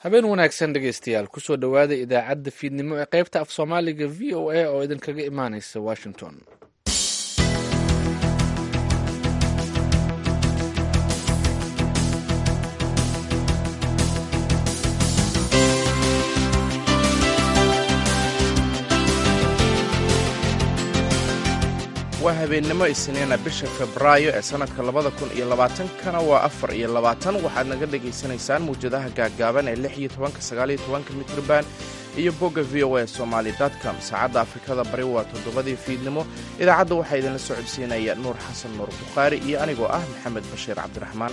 habeen wanaagsan dhegaystayaal kusoo dhowaada idaacadda fiidnimo ee qaybta af soomaaliga v o a oo idinkaga imaanaysa washington waa habeennimo isniina bisha febraayo ee sannadka labada kun iyo labaatankana waa afar iyo labaatan waxaad naga dhegaysanaysaan mawjadaha gaaggaaban ee lix iyo tobanka sagaal iyo tobanka mitrban iyo bogga v o a somaali com saacadda afrikada bari waa toddobadii fiidnimo idaacadda waxaa idinla soo codsiinaya nuur xasan nuur bukhaari iyo anigoo ah maxamed bashiir cabdiraxmaan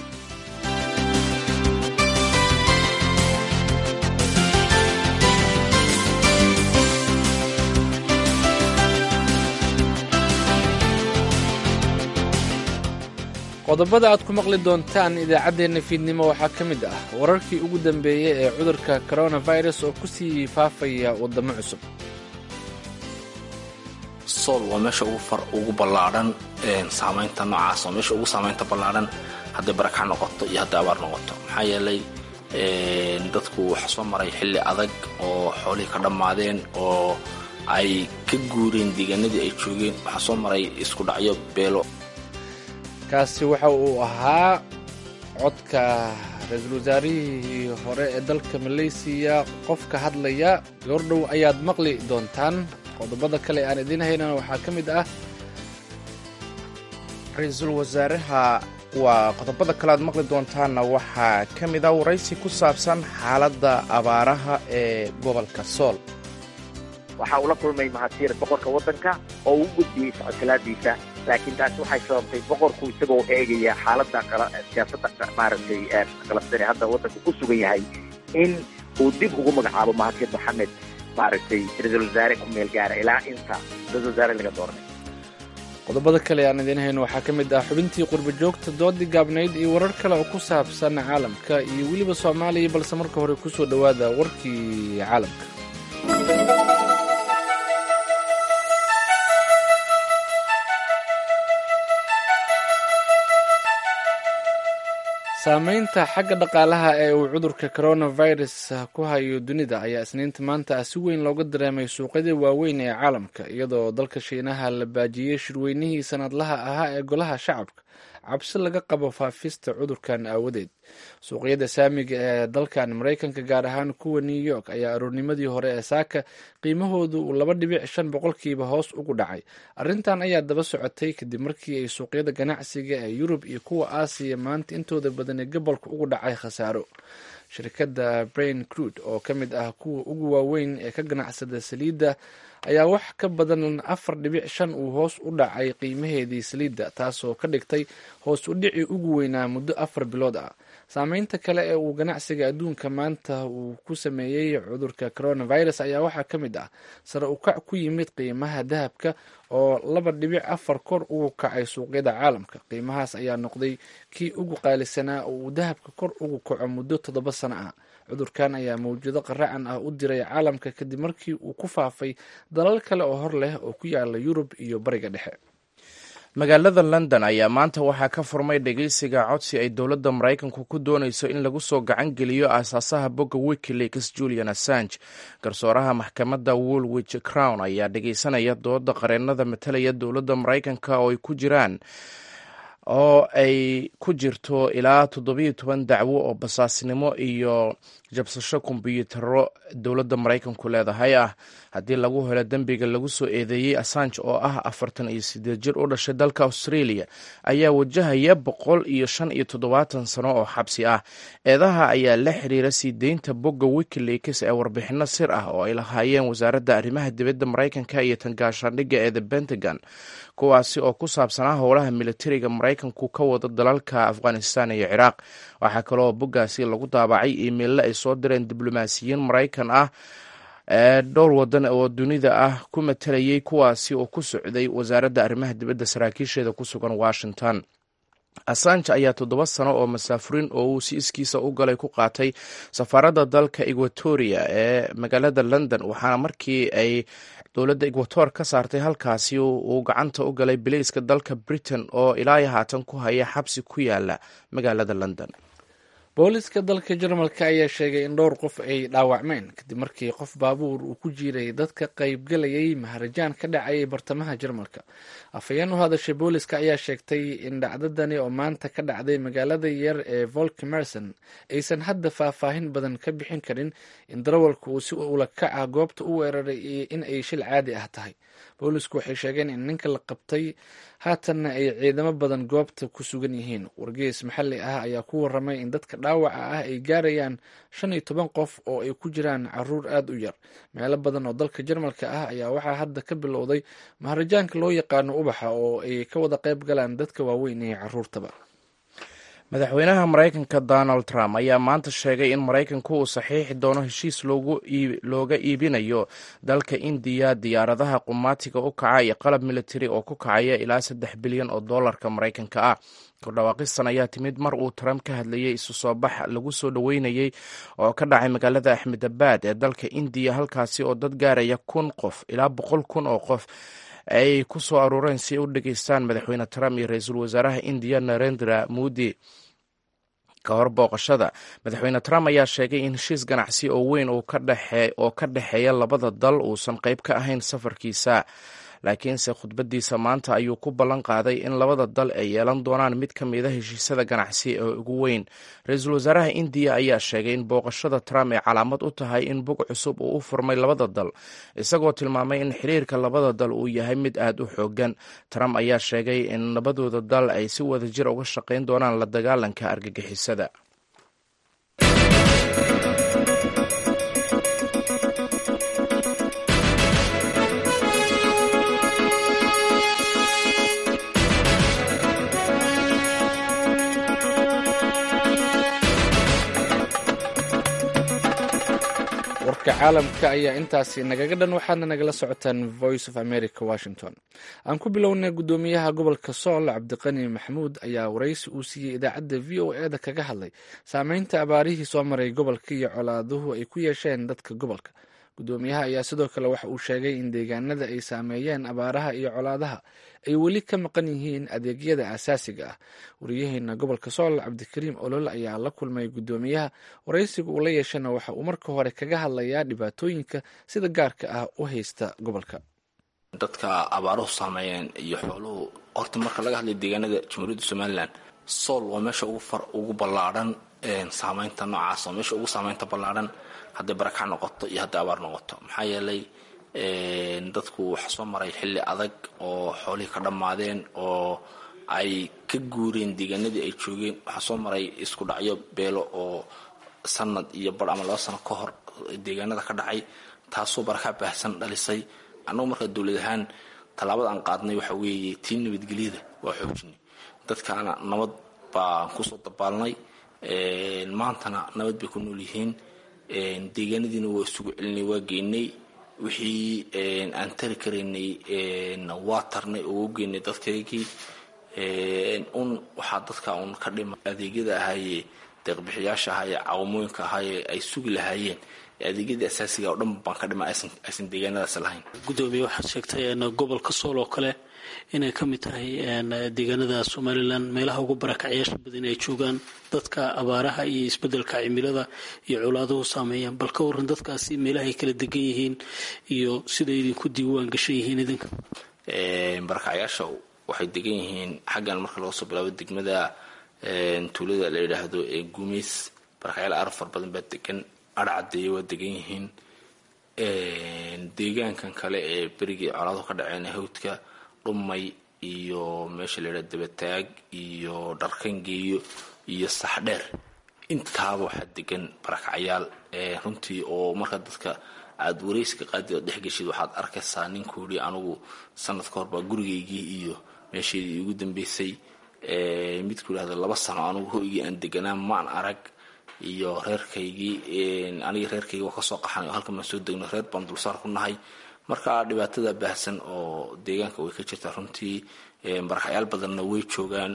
qodobada aad ku maqli doontaan idaacaddeenna fiidnimo waxaa ka mid ah wararkii ugu dambeeyey ee cudurka coronavirus oo ku sii faafaya waddamo cusub sool waa meesha ugu ballaadhan saamaynta noocaas waa meesha ugu saamaynta ballaadhan hadday barakac noqoto iyo hadday abaar noqoto maxaa yeelay dadku waxa soo maray xilli adag oo xoolihii ka dhammaadeen oo ay ka guureen deegaanadii ay joogeen waxaa soo maray isku dhacyo beelo kaasi waxa uu ahaa codka ra-iisul wasaarihii hore ee dalka maleysiya qofka hadlaya goordhow ayaad maqli doontaan qodobada kale aan idiin haynana waxaa ka mid ah ra-iisul wasaaraha waa qodobada kale aad maqli doontaanna waxaa ka mid ah waraysi ku saabsan xaaladda abaaraha ee gobolka sool waxa uu la kulmay mahadsiir boqorka waddanka oo uu gudbiyey socodkalaadiisa laakiin taasi waxay sababtay boqorku isagoo eegaya xaaladda siyaasadda maaragtay qalabsane hadda waddanku ku sugan yahay in uu dib ugu magacaabo mahadsiir maxamed maaragtay ra-iisul wasaare ku meel gaara ilaa inta ra-isul wasaare laga dooranay qodobada kale aan idiin hayno waxaa ka mid ah xubintii qurba joogta doodii gaabnayd iyo warar kale oo ku saabsan caalamka iyo weliba soomaaliya balse marka hore kusoo dhowaada warkii caalamka saamaynta xagga dhaqaalaha ee uu cudurka coronavirus ku hayo dunida ayaa isniinta maanta ah si weyn looga dareemay suuqyada waaweyn ee caalamka iyadoo dalka shiinaha la baajiyey shirweynihii sanadlaha ahaa ee golaha shacabka cabsi laga qabo faafista cudurkan aawadeed suuqyada saamiga ee dalkan maraykanka gaar ahaan kuwa new york ayaa aroornimadii hore ee saaka qiimahoodu uu laba dhibic shan boqolkiiba hoos ugu dhacay arrintan ayaa daba socotay kadib markii ay suuqyada ganacsiga ee yurub iyo kuwa aasiya maanta intooda badan ee gobolka ugu dhacay khasaaro shirkadda brain crude oo ka mid ah kuwa ugu waaweyn ee ka ganacsada saliidda ayaa wax ka badan afar dhibic shan uu hoos u dhacay qiimaheedii saliidda taasoo ka dhigtay hoos u dhicii ugu weynaa muddo afar bilood ah saameynta kale ee uu ganacsiga adduunka maanta uu ku sameeyey cudurka coronavirus ayaa waxaa ka mid ah sare u kac ku yimid qiimaha dahabka oo laba dhibic afar kor ugu kacay suuqyada caalamka qiimahaas ayaa noqday kii ugu qaalisanaa oo uu dahabka kor ugu kaco muddo toddoba sano ah cudurkan ayaa mawjado qaracan ah u diray caalamka kadib markii uu ku faafay dalal kale oo hor leh oo ku yaala yurub iyo bariga dhexe magaalada london ayaa maanta waxaa ka furmay dhegeysiga codsi ay dowladda maraykanku ku doonayso in lagu soo gacan geliyo aasaasaha bogga wikileaks julian assange garsooraha maxkamadda woolwich crown ayaa dhegeysanaya dooda qareennada matalaya dowladda maraykanka oo ay ku jiraan oo ay ku jirto ilaa toddobiyo toban dacwo oo basaasnimo iyo jabsasho kombyuutaro dowladda maraykanku leedahay ah haddii lagu helo dembiga lagu soo eedeeyey assange oo ah afartan iyo sideed jir u dhashay dalka australia ayaa wajahaya boqol iyo shan iyo toddobaatan sano oo xabsi ah eedaha ayaa la xiriira sii deynta bogga wikileaks ee warbixino sir ah oo ay lahaayeen wasaaradda arrimaha dibadda maraykanka iyo tangaashaandhigga ee the pentagon kuwaasi oo ku saabsanaa howlaha militariga maraykanku ka wada dalalka afghanistan iyo ciraaq waxaa kaloo boggaasi lagu daabacay iimeille ay soo direen diblomaasiyiin maraykan ah ee dhowr wadan oo dunida ah ku matalayay kuwaasi oo ku socday wasaaradda arrimaha dibadda saraakiisheeda ku sugan washington assange ayaa toddoba sano oo masaafurin oo uu si iskiisa u galay ku qaatay safaaradda dalka equatoria ee magaalada london waxaana markii ay dowladda equator ka saartay halkaasi uu gacanta u galay bilayska dalka britain oo ilaa haatan ku haya xabsi ku yaala magaalada london booliska dalka jarmalka ayaa sheegay in dhowr qof ay dhaawacmeen kadib markii qof baabuur uu ku jiiray dadka qaybgalayay maharajaan ka dhacayay bartamaha jarmalka afhayeen u hadashay booliska ayaa sheegtay in dhacdadani oo maanta ka dhacday magaalada yar ee volkemerson aysan hadda faahfaahin badan ka bixin karin in darawalku uu si ula kac ah goobta u weeraray iyo in ay shil caadi ah tahay boolisku waxay sheegeen in ninka la qabtay haatanna ay ciidamo badan goobta ku sugan yihiin wargeys maxalli ah ayaa ku waramay in dadka dhaawaca ah ay gaarayaan shan iyo toban qof oo ay ku jiraan caruur aada u yar meelo badan oo dalka jarmalka ah ayaa waxaa hadda ka bilowday maharajaanka loo yaqaano ubaxa oo ay ka wada qayb galaan dadka waaweyn iyo caruurtaba madaxweynaha maraykanka donald trump ayaa maanta sheegay in maraykanku uu saxiixi doono heshiis looga iibinayo dalka indiya diyaaradaha qumaatiga u kaca iyo qalab militari oo ku kacaya ilaa saddex bilyan oo dollarka maraykanka ah kordhawaaqistan ayaa timid mar uu trump ka hadlayay isu soo bax lagu soo dhoweynayey oo ka dhacay magaalada axmedabad ee dalka indiya halkaasi oo dad gaaraya kun qof ilaa boqol kun oo qof ay ku soo aruureen si ay u dhageystaan madaxweyne trump iyo ra-iisul wasaaraha indiya narendra modi ka hor booqashada madaxweyne trump ayaa sheegay in heshiis ganacsi oo weyn oo ka dhexeeya labada dal uusan qayb ka ahayn safarkiisa laakiinse khudbadiisa maanta ayuu ku ballan qaaday in labada dal ay yeelan doonaan mid ka mida heshiisyada ganacsi ee ugu weyn ra-iisul wasaaraha indiya ayaa sheegay in booqashada trump ay calaamad u tahay in bog cusub uu u furmay labada dal isagoo tilmaamay in xiriirka labada dal uu yahay mid aad u xoogan trump ayaa sheegay in labadooda dal ay si wadajir uga shaqayn doonaan la dagaalanka argagixisada warka caalamka ayaa intaasi nagaga dhan waxaadna nagala socotaan voice of america washington aan ku bilownay guddoomiyaha gobolka sool cabdiqani maxamuud ayaa waraysi uu siiyey idaacadda v o e da kaga hadlay saameynta abaarihii soo maray gobolka iyo colaaduhu ay ku yeesheen dadka gobolka guddoomiyaha ayaa sidoo kale waxa uu sheegay in deegaanada ay saameeyeen abaaraha iyo colaadaha ay weli ka maqan yihiin adeegyada asaasiga ah wariyaheena gobolka sool cabdikariim olol ayaa la kulmay guddoomiyaha waraysiga uu la yeeshana waxa uu marka hore kaga hadlayaa dhibaatooyinka sida gaarka ah u haysta gobolka dadka abaaruhu saameeyeen iyo xooluhu horta marka laga hadlay deegaanada jamhuuriyadda somalilan sool waa meesha ugu ballaadhan saameynta noocaas oo meesha ugu saameynta ballaadhan hadday barakac noqoto iyo hadday abaar noqoto maxaa yeelay dadku waxa soo maray xilli adag oo xoolihii ka dhammaadeen oo ay ka guureen deegaanadii ay joogeen waxaa soo maray isku dhacyo beelo oo sanad iyo bar ama laba sano ka hor deegaanada ka dhacay taasoo barakac baahsan dhalisay annagu markaa dowlad ahaan tallaabada aan qaadnay waxa weeye tii nabadgelyada waa xoojinay dadkaana nabad baan kusoo dabaalnay maantana nabad bay ku nool yihiin deegaanadiina waa isugu celinay waa geynay wixii aan tari karaynay waa tarnay oo u geynay dadkaygii un waxaa dadka un ka dhima adeegyada ahaayee deeqbixiyaasha ahaayee caawamooyinka ahaayee ay sugi lahaayeen adeegyadii asaasiga oo dhan baan ka dhima aysan deegaanadaas lahayn gudoomiye waxaad sheegtay gobolka sool oo kale inay ka mid tahay deegaanada somalilan meelaha ugu barakacyaasha badan ay joogaan dadka abaaraha iyo isbedelka cimilada iyo colaaduhu saameeyaan bal ka waran dadkaasi meelahay kala degan yihiin iyo siday idinku diiwaan gashan yihiin idinka barakacyaasha waxay degan yihiin xaggan marka laga soo bilaabo degmada tuulada la yidhaahdo ee guumeys barakacyaal arab far badan baa degan arcadeeye waa degan yihiin deegaankan kale ee berigii colaaduhu ka dhaceen hawdka dhumay iyo meesha la yidhaha dabataag iyo dharkangeeyo iyo saxdheer intaaba waxaa degan barakacyaal runtii oo marka dadka aada warayska qaadi oo dhexgeshid waxaad arkaysaa ninkuu yidhi anigu sanad ka hor baa gurigaygii iyo meeshaydii igu dambeysay midku yidhahda laba sano anigu hoygii aan deganaa maan arag iyo reerkaygii aniga reerkaygi waa kasoo qaxanay oo halkan baan soo degno reer baan dulsaar ku nahay marka dhibaatada baahsan oo deegaanka way ka jirtaa runtii barakacyaal badanna way joogaan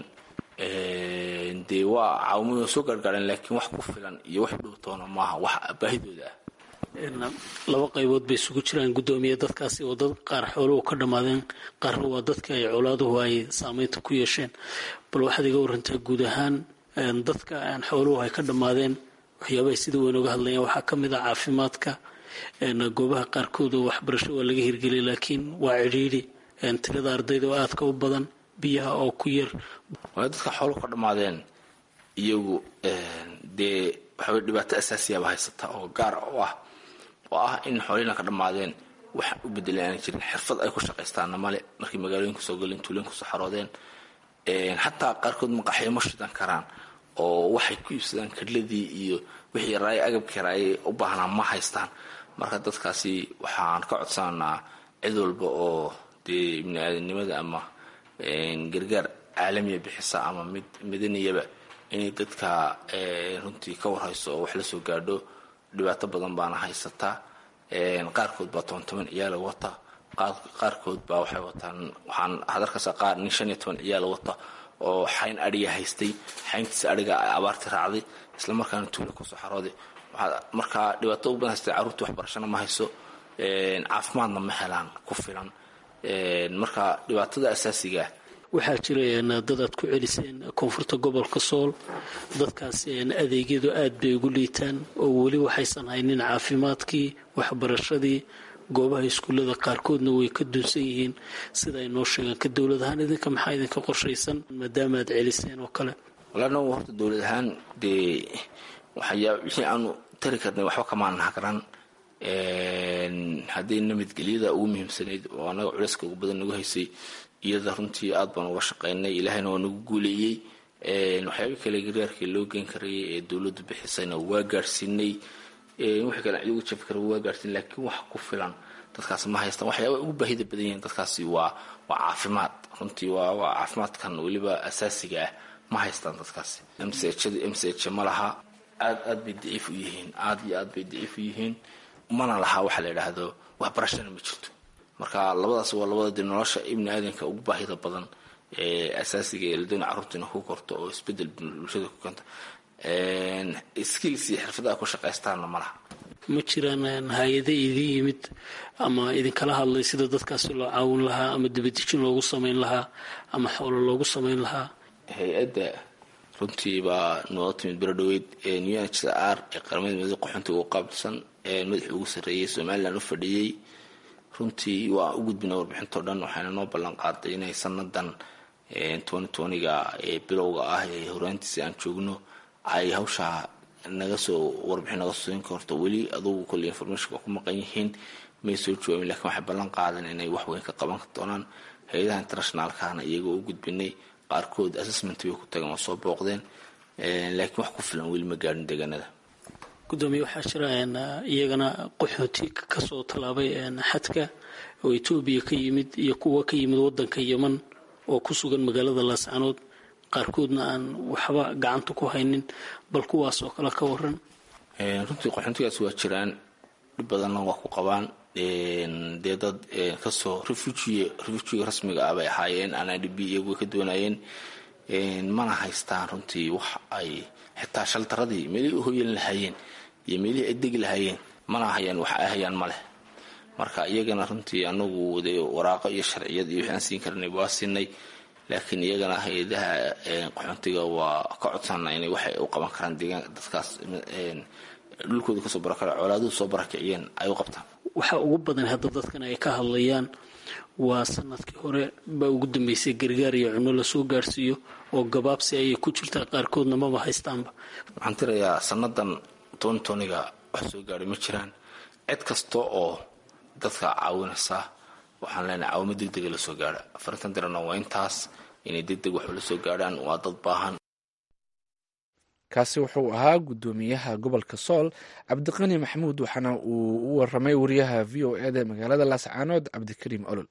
dee waa caawamada soo gaargaareen laakiin wax ku filan iyo wax dhowtoona maaha wax baahidooda ah laba qaybood bay isugu jiraan guddoomiye dadkaasi oo dad qaar xooluhu ka dhammaadeen qaarna waa dadka ay colaaduhu ay saameynta ku yeesheen bal waxaad iga warantaa guud ahaan dadka xooluhu ay ka dhammaadeen waxyaabahay sida weyn uga hadlayaan waxaa ka mid ah caafimaadka goobaha qaarkood oo waxbarasho waa laga hirgeliyay laakiin waa cidhiidhi tirada ardayda oo aadka u badan biyaha oo ku yar waa dadka xooluhu ka dhammaadeen iyagu dee waxaway dhibaato asaasiyaaba haysata oo gaar u ah oo ah in xoolihina ka dhammaadeen wax u bedelan aana jirin xirfad ay ku shaqaystaanna male markay magaalooyinka soo galeen tuulooyinka soo xaroodeen xataa qaarkood maqaxyo ma shidan karaan oo waxay ku iibsadaan kadladii iyo wixii raaya agabkii raayay u baahnaa ma haystaan marka dadkaasi waxaan ka codsananaa cid walba oo dee ibni aadamnimada ama gargaar caalamiya bixisa ama mid madaniyaba inay dadka runtii ka warhayso oo wax la soo gaadho dhibaato badan baana haysataa qaarkood baa toban toban ciyaala wata qaarkood baa waxay wataan waxaan hadarkaasa qaar nin shan iyo toban ciyaala wata oo xayn adhiga haystay xayntiisa adhiga abaarti raacday isla markaana tuulo kusoo xarooday markaa dhibaato u badan haystay carruurtii waxbarashana ma hayso caafimaadna ma helaan ku filan marka dhibaatada asaasigaa waxaa jira dad aad ku celiseen koonfurta gobolka sool dadkaas adeegyadu aad bay ugu liitaan oo weli waxaysan haynin caafimaadkii waxbarashadii goobaha iskuullada qaarkoodna way ka dunsan yihiin sida ay noo sheegaan ka dowlad ahaan idinka maxaa idinka qorshaysan maadaama aad celiseen oo kale walaana horta dowlad ahaan dee waxyaa wixii aanu tari karnay waxba kamaan hagran haddii nabadgelyada ugu muhiimsanayd oo anaga culeyska ugu badan nagu haysay iyada runtii aad baan uga shaqaynay ilaahayna waa nagu guuleeyey waxyaaba kale gargaarkii loo geen karayay ee dowladdu bixisayna waa gaadhsiinay wixii kale cid ugu jafi kara waa gaadhsiin laakiin wax ku filan dadkaas ma haystaan waxyaaba ugu baahida badan yihiin dadkaasi waa waa caafimaad runtii waa waa caafimaadkan weliba asaasiga ah ma haystaan dadkaasi mchd mch ma laha aad aad bay daciif u yihiin aad iyo aad bay daciif u yihiin mana laha waxa la yidhaahdo waxbarashana ma jirto marka labadaas waa labada dib nolosha ibni aadanka ugu baahida badan ee asaasiga ee ladoona carruurtiina ku korto oo isbedel bulshada ku keento skills iyo xirfadaha ku shaqaystaanna ma laha ma jiraan hay-ada idin yimid ama idinkala hadlay sida dadkaasi loo caawin lahaa ama dibadejin loogu samayn lahaa ama xoolo loogu samayn lahaa hay-adda runtii baa noola timid berodhaweyd unhcr ee qaramada midooda qaxoontiga u qaabilsan madaxii ugu sarreeyay somalilan u fadhiyey runtii waa u gudbina warbixintao dhan waxayna noo ballan qaaday inay sanadan ga ee bilowga ah ee horaantiisa aan joogno ay hawshaa naga soo warbixin naga soo siin karto weli adugu kole information waa ku maqan yihiin may soo jawaabin lakiin waxay ballan qaadan inay wax weyn ka qaban doonaan hay-adaha internationaalkana iyagoo u gudbinay qaarkood assessment way ku tageen waa soo booqdeen laakiin wax ku filan weli ma gaadhin deegaanada gudoomiye waxaa jira iyagana qaxooti kasoo tallaabay xadka oo etoobiya ka yimid iyo kuwa ka yimid wadanka yeman oo ku sugan magaalada laascanood qaarkoodna aan waxba gacanta ku haynin bal kuwaas oo kale ka waran runtii qaxoontigaas waa jiraan dhib badanna waa ku qabaan dee dad kasoo refugie refugiga rasmiga ah bay ahaayeen aan idb iyagu ka doonayeen mana haystaan runtii wax ay xitaa shaltaradii meelihii u hoyan lahaayeen iyo meelihii ay degi lahaayeen mana hayaan wax ay hayaan ma leh marka iyagana runtii anagu de waraaqo iyo sharciyad iyo waxaan siin karnay waa siinay laakiin iyagana hay-adaha qaxoontiga waa ka codsana inay waxay u qaban karaan deegaan dadkaas dhulkooda kasoo barakara colaaduhu soo barakiciyeen ay u qabtaan waxa ugu badan hadda dadkan ay ka hadlayaan waa sanadkii hore baa ugu dambeysay gargaar iyo cunno lasoo gaarhsiiyo oo gabaabsi ayay ku jirtaa qaarkoodna maba haystaanba waxaan tirayaa sanadan tontoniga wax soo gaadhay ma jiraan cid kasta oo dadka caawinaysa waxaan leenahay caawimo deg dega lasoo gaadha afarintan dirana waa intaas inay deg deg waxba lasoo gaadhaan waa dad baahan kaasi wuxuu ahaa guddoomiyaha gobolka sool cabdiqani maxamuud waxaana uu u waramay wariyaha v o eda magaalada laascaanood cabdikariim olol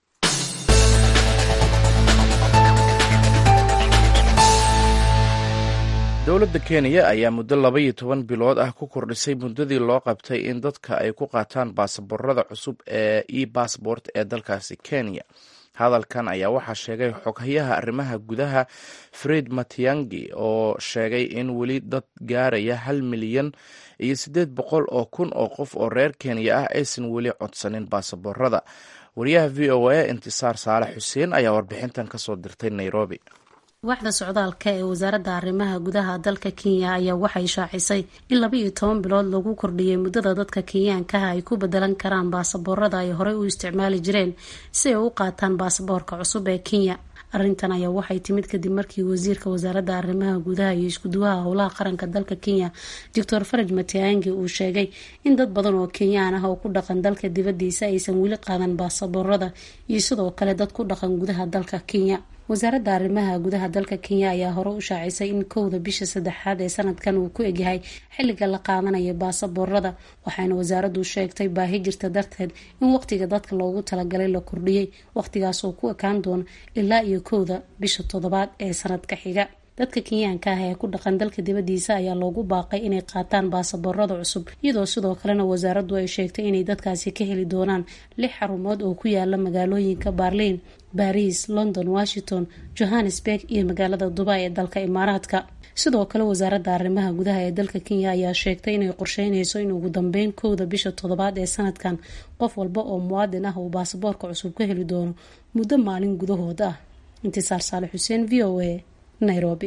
dowladda kenya ayaa muddo laba iyo toban bilood ah ku kordhisay muddadii loo qabtay in dadka ay ku qaataan baasaboorada cusub ee e bassbort ee dalkaasi kenya hadalkan ayaa waxaa sheegay xoghayaha arrimaha gudaha fred matiangi oo sheegay in weli dad gaaraya hal milyan iyo siddeed boqol oo kun oo qof oo reer kenya ah aysan weli codsanin baasaboorada wariyaha v o a intisaar saalax xuseen ayaa warbixintan kasoo dirtay nairobi waaxda socdaalka ee wasaaradda arrimaha gudaha dalka kenya ayaa waxay shaacisay in laba iyo toban bilood lagu kordhiyay muddada dadka kenyaankaha ay ku bedelan karaan baasaboorada ay horey u isticmaali jireen si ay u qaataan baasaboorka cusub ee kenya arrintan ayaa waxay timid kadib markii wasiirka wasaaradda arrimaha gudaha iyo iskuduwaha howlaha qaranka dalka kenya doctor faraj matiangi uu sheegay in dad badan oo kenyaan ah oo ku dhaqan dalka dibadiisa aysan weli qaadan baasaboorada iyo sidoo kale dad ku dhaqan gudaha dalka kenya wasaaradda arrimaha gudaha dalka kenya ayaa hore u shaacisay in kowda bisha saddexaad ee sanadkan uu ku egyahay xilliga la qaadanayo baasaboorada waxaana wasaaraddu sheegtay baahi jirta darteed in waqtiga dadka loogu talagalay la kordhiyey waqtigaas oo ku ekaan doona ilaa iyo kowda bisha toddobaad ee sanadka xiga dadka kenyaanka ah ee ku dhaqan dalka dibadiisa ayaa loogu baaqay inay qaataan baasaboorada cusub iyadoo sidoo kalena wasaaraddu ay sheegtay inay dadkaasi ka heli doonaan lix xarumood oo ku yaala magaalooyinka baarliin baris london washington johannesburg iyo magaalada dubai ee dalka imaaraadka sidoo kale wasaaradda arrimaha gudaha ee dalka kenya ayaa sheegtay inay qorsheynayso in ugu dambeyn kowda bisha toddobaad ee sanadkan qof walba oo muwaadin ah uu baasaboorka cusub ka heli doono muddo maalin gudahooda ah intisaar saale xuseen v o a nairobi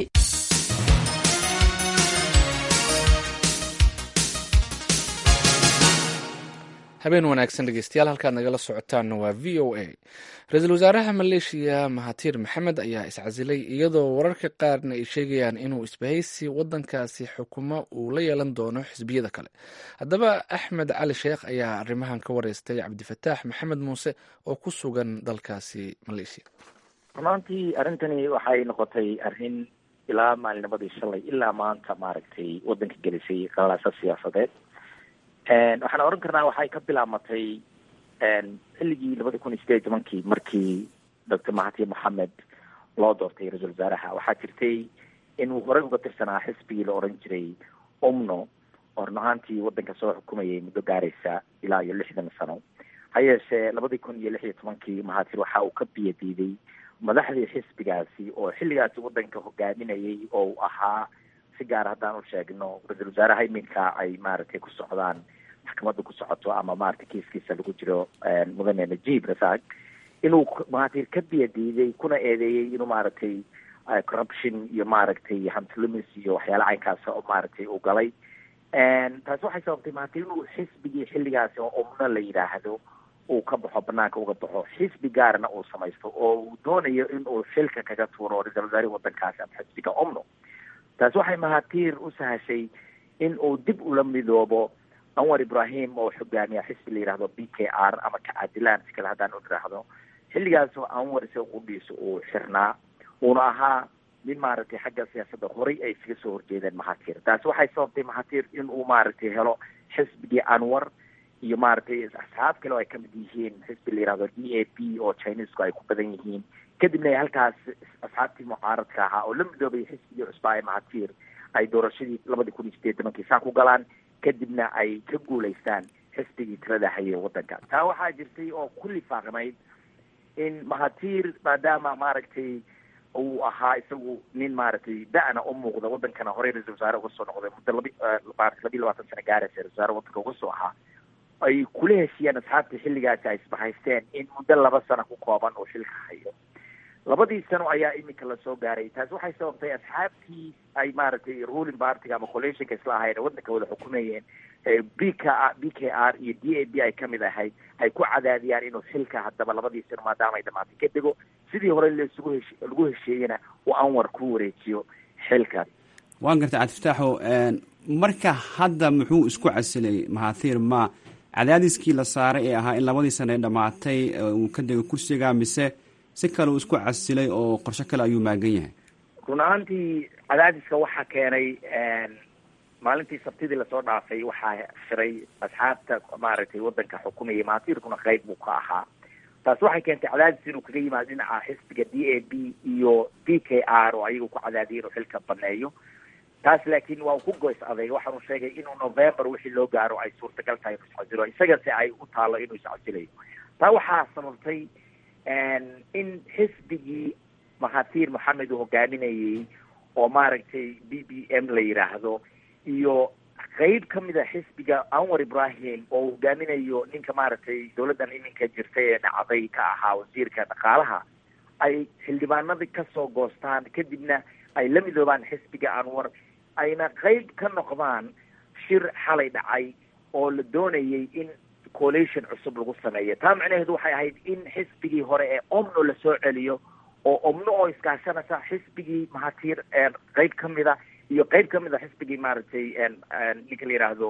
habeen wanaagsan dhegeystayaal halkaad nagala socotaanna waa v o a ra-iisul wasaaraha maleeshiya mahatir maxamed ayaa iscasilay iyadoo wararka qaarna ay sheegayaan inuu isbahaysi wadankaasi xukumo uu la yeelan doono xisbiyada kale haddaba axmed cali sheekh ayaa arrimahan ka wareystay cabdifataax maxamed muuse oo ku sugan dalkaasi maleeshiya runaantii arrintani waxay noqotay arrin ilaa maalinimadii shalay ilaa maanta maaragtay wadanka gelisay qalaasa siyaasadeed waxaan oran karnaa waxay ka bilaamatay xilligii labada kun iyo sideed iyo tobankii markii doctor mahatir moxamed loo doortay ra-iisul wasaaraha waxaa jirtay inuu horey uga tirsanaa xisbigii la oran jiray umno oo run ahaantii wadanka soo xukumayay muddo gaaraysa ilaa iyo lixdan sano ha yeeshee labadii kun iyo lix iyo tobankii mahatir waxa uu ka biyo diiday madaxdii xisbigaasi oo xilligaasi wadanka hogaaminayay oo uu ahaa si gaar haddaan u sheegno ra-iisul wasaaraha iminka ay maaragtay ku socdaan maxkamadda ku socoto ama maaragtay kiiskiisa lagu jiro mudane najib rasaaq inuu mahatir ka biya diiday kuna eedeeyey inuu maaragtay corruption iyo maaragtay hantilumis iyo waxyaala caynkaas oo maaragtay uu galay taasi waxay sababtay mahatir inuu xisbigii xilligaasi oo umno la yidhaahdo uu ka baxo banaanka uga baxo xisbi gaarna uu samaysto oo uu doonayo in uu xilka kaga tuuro ra-iisul wasaarihi wadankaasi ama xisbiga omno taasi waxay mahatir u sahashay in uu dib ula midoobo anwar ibrahim oo xogaamiya xisbi la yidhahdo b k r ama kacadilaan si kale haddaan u idhaahdo xilligaas oo anwar isaga qudhiisa uu xirnaa uuna ahaa nin maaragtay xagga siyaasadda horay ay iskaga soo horjeedeen mahatir taasi waxay sababtay mahatir in uu maaragtay helo xisbigii anwar iyo maaragtay asxaab kale oo ay kamid yihiin xisbi la yihahdo d a p oo chinesku ay ku badan yihiin kadibna halkaas asxaabtii mucaaradka ahaa oo la midoobay xisbigii cusbaa ee mahatir ay doorashadii labadii kun iyo sideed tobankii saa ku galaan kadibna ay ka guulaystaan xisbigii tirada hayay wadanka taa waxaa jirtay oo ku lifaaqnayd in mahatir maadaama maaragtay uu ahaa isagu nin maaragtay da-na u muuqda wadankana horey ra-isul wasaare uga soo noqday muddo labi maarata labiyi labaatan sano gaaraysa ra-isul wasaare wadanka uga soo ahaa ay kula heshiiyeen asxaabtii xilligaasi ay isbahaysteen in muddo laba sano ku kooban uu xilka hayo labadii sano ayaa iminka lasoo gaaray taasi waxay sababtay asxaabtii ay maaragtay ruling partiga ama coalitionka isla ahayn wadanka wada xukumayeen b k b k r iyo d a b ay kamid ahayd ay ku cadaadiyaan inuu xilka haddaba labadii sano maadaama ay dhamaatay ka dego sidii hore laisugu hesh lagu hesheeyena uu anwar ku wareejiyo xilka waan gartay cabdifataaxo marka hadda muxuu isku casilay mahathir ma cadaadiskii la saaray ee ahaa in labadii sano ee dhamaatay uu ka dego kursiga mise si kale uu isku casilay oo qorsho kale ayuu maagan yahay run ahaantii cadaadiska waxaa keenay maalintii sabtidii lasoo dhaafay waxaa shiray asxaabta maaragtay wadanka xukumayay mahatirkuna qayb buu ka ahaa taas waxay keentay cadaadis inuu kaga yimaado dhinaca xisbiga d a b iyo b k r oo ayaga ku cadaadiyay inuu xilka baneeyo taas laakiin waa uu ku goys aday waxaanu sheegay inuu november wixii loo gaaro ay suurtagal tahay inuu iscasilo isagase ay u taalo inuu iscasilayo taa waxaa sababtay in xisbigii mahatir moxamed uu hogaaminayay oo maaragtay b b m la yidhaahdo iyo qeyb kamid a xisbiga anwar ibrahim oo hogaaminayo ninka maaragtay dawladdan iminka jirtay ee dhacday ka ahaa wasiirka dhaqaalaha ay xildhibaanadii kasoo goostaan kadibna ay la midoobaan xisbiga anwar ayna qeyb ka noqdaan shir xalay dhacay oo la doonayay in coalition cusub lagu sameeyo taa macnaheedu waxay ahayd in xisbigii hore ee omno lasoo celiyo oo omno oo iskaashanaysa xisbigii mahatiir qeyb kamida iyo qeyb kamid a xisbigii maaragtay ninka la yidhaahdo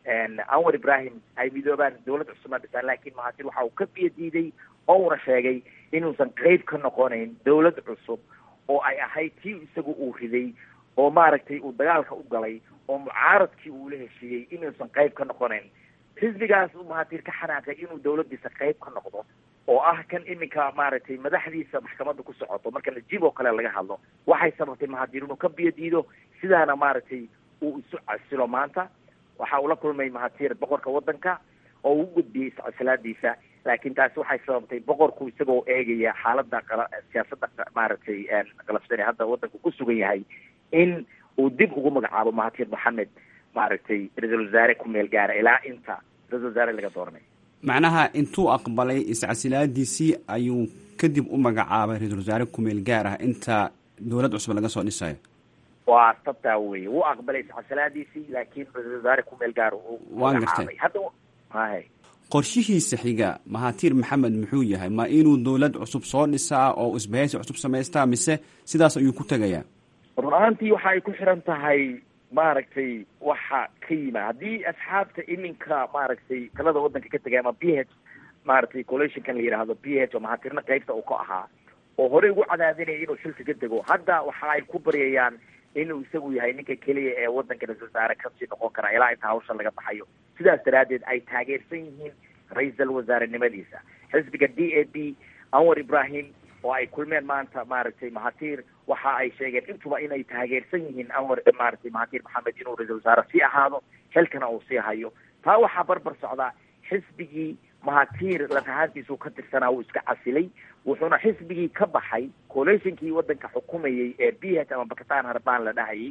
anwar ibrahim ay midoobaan dawlad cusubna dhisaan laakiin mahatiir waxa uu ka biyo diiday oo uuna sheegay inuusan qeyb ka noqonayn dawlad cusub oo ay ahayd tii isagu uu riday oo maaragtay uu dagaalka u galay oo mucaaradkii uu la heshiiyey inuusan qeyb ka noqonayn xisbigaas uu mahatiir ka xanaaqay inuu dawladdiisa qeyb ka noqdo oo ah kan iminka maaragtay madaxdiisa maxkamadda ku socoto marka najib oo kale laga hadlo waxay sababtay mahatiir inuu ka biyo diido sidaana maaragtay uu isu casilo maanta waxa uu la kulmay mahatiir boqorka waddanka oo uu gudbiyey iscasilaadiisa laakiin taasi waxay sababtay boqorku isagoo eegaya xaaladda qala siyaasadda maaragtay qalafsan ee hadda waddanku ku sugan yahay in uu dib ugu magacaabo mahatiir maxamed maaragtay ra-iisul wasaare ku meel gaara ilaa inta ra-isul wasaare laga dooranay macnaha intuu aqbalay iscasilaadiisii ayuu kadib u magacaabay ra-iisul wasaare kumeel gaar ah inta dowlad cusub laga soo dhisayo waa tabtaa weye wuu aqbalay iscasilaadiisii laakiin ra-isul wasaare kumeel gaar waan gartay hadda hay qorshihiisa xiga mahatiir maxamed muxuu yahay ma inuu dowlad cusub soo dhisaa oo isbahaysi cusub samaystaa mise sidaas ayuu ku tegayaa run ahaantii waxa ay ku xiran tahay maaragtay waxa ka yima haddii asxaabta iminka maaragtay talada waddanka ka tegay ama p h maaragtay coalitionkan la yidhaahdo p h oo mahatiirna qeybta uu ka ahaa oo horey ugu cadaadinaya inuu xilka ka dego hadda waxa ay ku baryayaan inuu isagu yahay ninka keliya ee waddanka ra-isul wasaare kasii noqon kara ilaa inta hawsha laga baxayo sidaas daraaddeed ay taageersan yihiin ra-iisal wasaarenimadiisa xisbiga d a b anwar ibrahim oo ay kulmeen maanta maaragtay mahatiir waxa ay sheegeen intuba inay taageersan yihiin anwar maaragtay mahatiir maxamed inuu ra-isul wasaare sii ahaado xilkana uu sii hayo taa waxaa barbar socdaa xisbigii mahatiir lafahaantiisuu ka tirsanaa wuu iska casilay wuxuuna xisbigii ka baxay coalitionkii waddanka xukumayay ee b h ama bakistan harbaan la dhahayay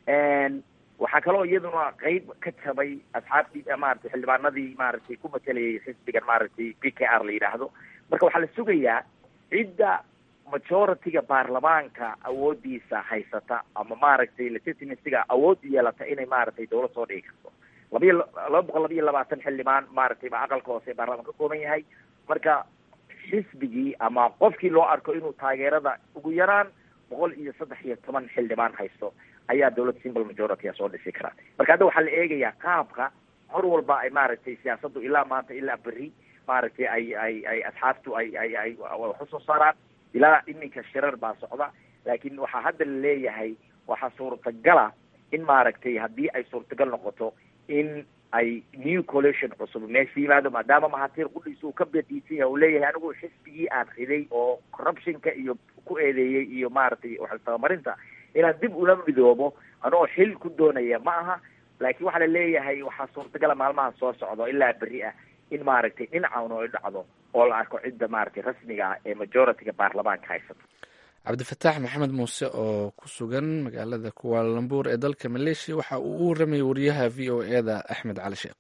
waxaa kaloo iyaduna qeyb ka jabay asxaabtii maaragtay xildhibaanadii maaragtay ku matelayay xisbigan maaragtay b k r la yidhaahdo marka waxaa la sugayaa cidda majority-ga baarlamaanka awoodiisa haysata ama maaragtay legitimacyga awood yeelata inay maaragtay dawlad soo dhigi karto labayo laba boqol laba iyo labaatan xildhibaan maaragtay baa aqalka hoose ee baarlamaan ka kooban yahay marka xisbigii ama qofkii loo arko inuu taageerada ugu yaraan boqol iyo saddex iyo toban xildhibaan haysto ayaa dawlad simple majority a soo dhisi karaa marka hadda waxaa la eegayaa qaabka hor walba ay maaragtay siyaasaddu ilaa maanta ilaa berri maaragtay ay ay ay asxaabtu ay ay ay wax usoo saaraan ilaa iminka shirar baa socda laakiin waxaa hadda la leeyahay waxaa suurtagala in maaragtay haddii ay suurtagal noqoto in ay new coalition cusub meesha yimaado maadaama mahatiir qudhiisa uu ka badiisan yahay uu leeyahay anigu xisbigii aan riday oo corruptionka iyo ku eedeeyey iyo maaragtay waxtabamarinta inaan dib ula midoobo anoo xil ku doonaya ma aha laakiin waxaa la leeyahay waxaa suurtagala maalmaha soo socdo ilaa berri ah in maaragtay dhinacan ay dhacdo oo la arko cidda maaragtay rasmiga ah ee majority-ga baarlamaanka haysata cabdifataax maxamed muuse oo ku sugan magaalada kuwaalambuur ee dalka maleeshiya waxa uu u waramayay wariyaha v o e da axmed cali sheekh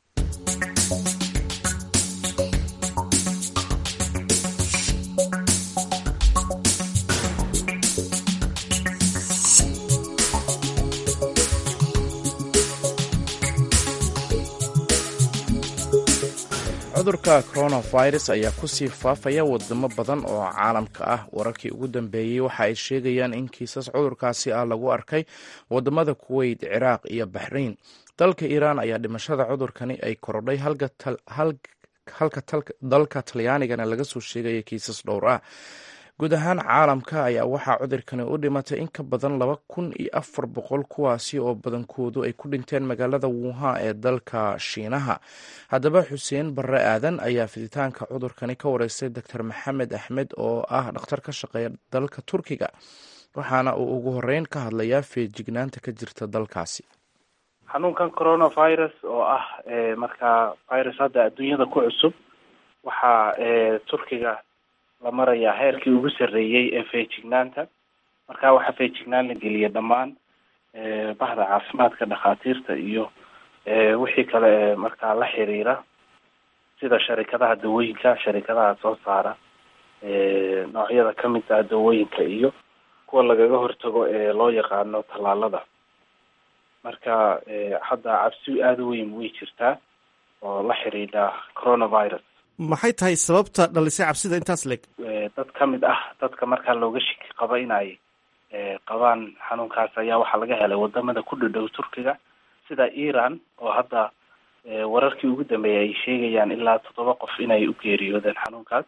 cudurka coronavirus ayaa kusii faafaya wadamo badan oo caalamka ah wararkii ugu dambeeyey waxa ay sheegayaan in kiisas cudurkaasi ah lagu arkay wadamada kuweyt ciraaq iyo baxrayn dalka iiraan ayaa dhimashada cudurkani ay korodhay halka dalka talyaanigana laga soo sheegaya kiisas dhowr ah guud ahaan caalamka ayaa waxaa cudurkani u dhimatay in ka badan laba kun iyo afar boqol kuwaasi oo badankoodu ay ku dhinteen magaalada wuhan ee dalka shiinaha haddaba xuseen barre aadan ayaa fiditaanka cudurkani ka wareystay doctor maxamed axmed oo ah dhakhtar ka shaqeeya dalka turkiga waxaana uu ugu horeyn ka hadlayaa feejignaanta ka jirta dalkaasi xanuunkan coronavirus oo ah markaa virus hadda adduunyada ku cusub waxaa turkiga la marayaa heerkii ugu sarreeyey ee feejignaanta marka waxaa feejignaan la geliya dhammaan bahda caafimaadka dhakhaatiirta iyo wixii kale ee markaa la xiriira sida sharikadaha dawooyinka sharikadaha soo saara noocyada ka mid ah dawooyinka iyo kuwa lagaga hortago ee loo yaqaano tallaalada marka hadda cabsi aada u weyn way jirtaa oo la xiriidha coronavirus maxay tahay sababta dhalisay cabsida intaas leeg dad ka mid ah dadka markaa looga shiki qaba in ay qabaan xanuunkaas ayaa waxaa laga helay wadamada ku dhadhow turkiga sida iran oo hadda wararkii ugu dambeeyay ay sheegayaan ilaa toddoba qof inay u geeriyoodeen xanuunkaas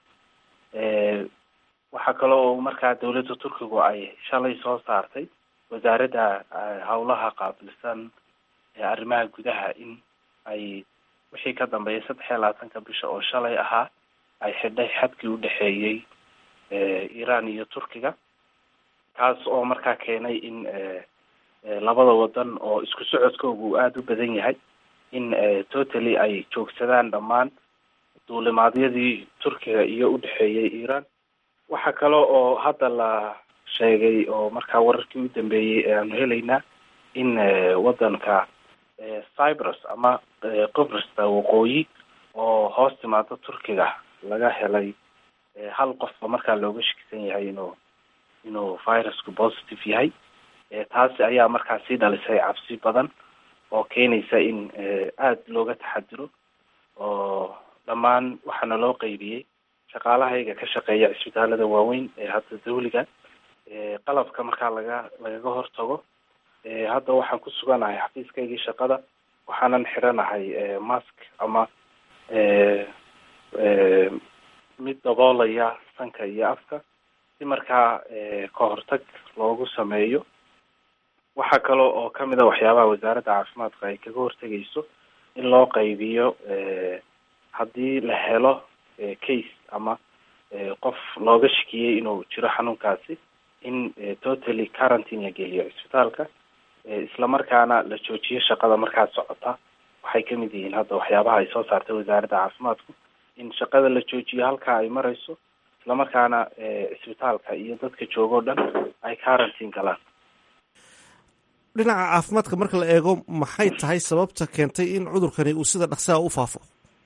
waxaa kale oo markaa dawladda turkigu ay shalay soo saartay wasaaradda howlaha qaabilsan arrimaha gudaha in ay wixii ka dambeeyay saddex iyo labaatanka bisha oo shalay ahaa ay xidhay xadkii u dhexeeyey iran iyo turkiga kaas oo markaa keenay in labada wadan oo isku socodkooga uu aada u badan yahay in totally ay joogsadaan dhammaan duulimaadyadii turkiga iyo u dhexeeyey iran waxaa kale oo hadda la sheegay oo markaa wararkii u dambeeyey aanu helaynaa in wadanka cyprus ama qibrista waqooyi oo hoos timaado turkiga laga helay hal qofba markaa looga shakisan yahay inuu inuu virusku positive yahay taasi ayaa markaa sii dhalisay cabsi badan oo keenaysa in aada looga taxadiro oo dhammaan waxaana loo qeybiyey shaqaalahayga ka shaqeeya cisbitaalada waaweyn ee hadda dawliga qalabka markaa laga lagaga hortago hadda waxaan ku suganahay xafiiskaygii shaqada waxaanan xiranahay mask ama mid daboolaya sanka iyo afka si markaa ka hortag loogu sameeyo waxaa kale oo kamid a waxyaabaha wasaaradda caafimaadka ay kaga hortegayso in loo qaybiyo haddii la helo case ama qof looga shakiyey inuu jiro xanuunkaasi in totally quarantine la geliyo cisbitaalka islamarkaana la joojiyo shaqada markaa socota waxay kamid yihiin hadda waxyaabaha ay soo saartay wasaaradda caafimaadku in shaqada la joojiyo halkaa ay marayso islamarkaana cisbitaalka iyo dadka jooga o dhan ay quarantine galaan dhinaca caafimaadka marka la eego maxay tahay sababta keentay in cudurkani uu sida dhaqsaha u faafo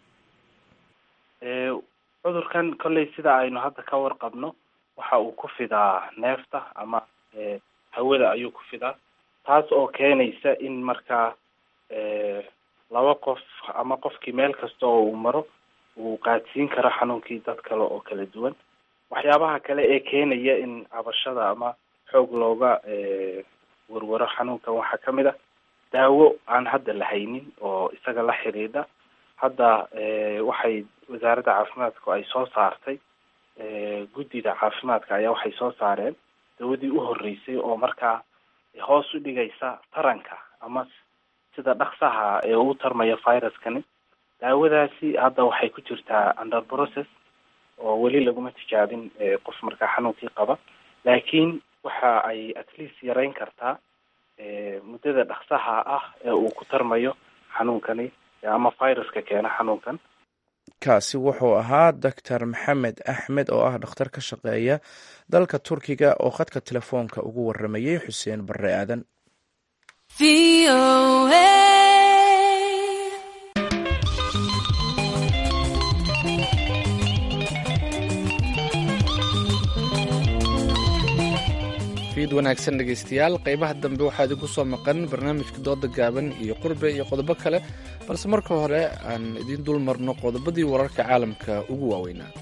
cudurkan kolley sida aynu hadda ka warqabno waxa uu ku fidaa neefta ama hawada ayuu ku fidaa taas oo keenaysa in markaa laba qof ama qofkii meel kasta oo uu maro uu qaadsiin karo xanuunkii dad kale oo kala duwan waxyaabaha kale ee keenaya in cabashada ama xoog looga warwaro xanuunkan waxaa kamid a daawo aan hadda la haynin oo isaga la xidhiidha hadda waxay wasaaradda caafimaadku ay soo saartay guddida caafimaadka ayaa waxay soo saareen dawadii u horreysay oo markaa hoos u dhigaysa taranka ama sida dhaksaha ee uu tarmaya viruskani daawadaasi hadda waxay ku jirtaa under process oo weli laguma tijaabin qof markaa xanuunkii qaba laakiin waxa ay at least yareyn kartaa muddada dhaksaha ah ee uu ku tarmayo xanuunkani ama viruska keena xanuunkan kaasi wuxuu ahaa doctor maxamed axmed oo ah dhakhtar ka shaqeeya dalka turkiga oo khadka telefoonka ugu waramayey xuseen barre aadan fiid wanaagsan dhegaystayaal qaybaha dambe waxaa idinku soo maqan barnaamijka dooda gaaban iyo qurbe iyo qodobo kale balse marka hore aan idiin dul marno qodobadii wararka caalamka ugu waaweynaa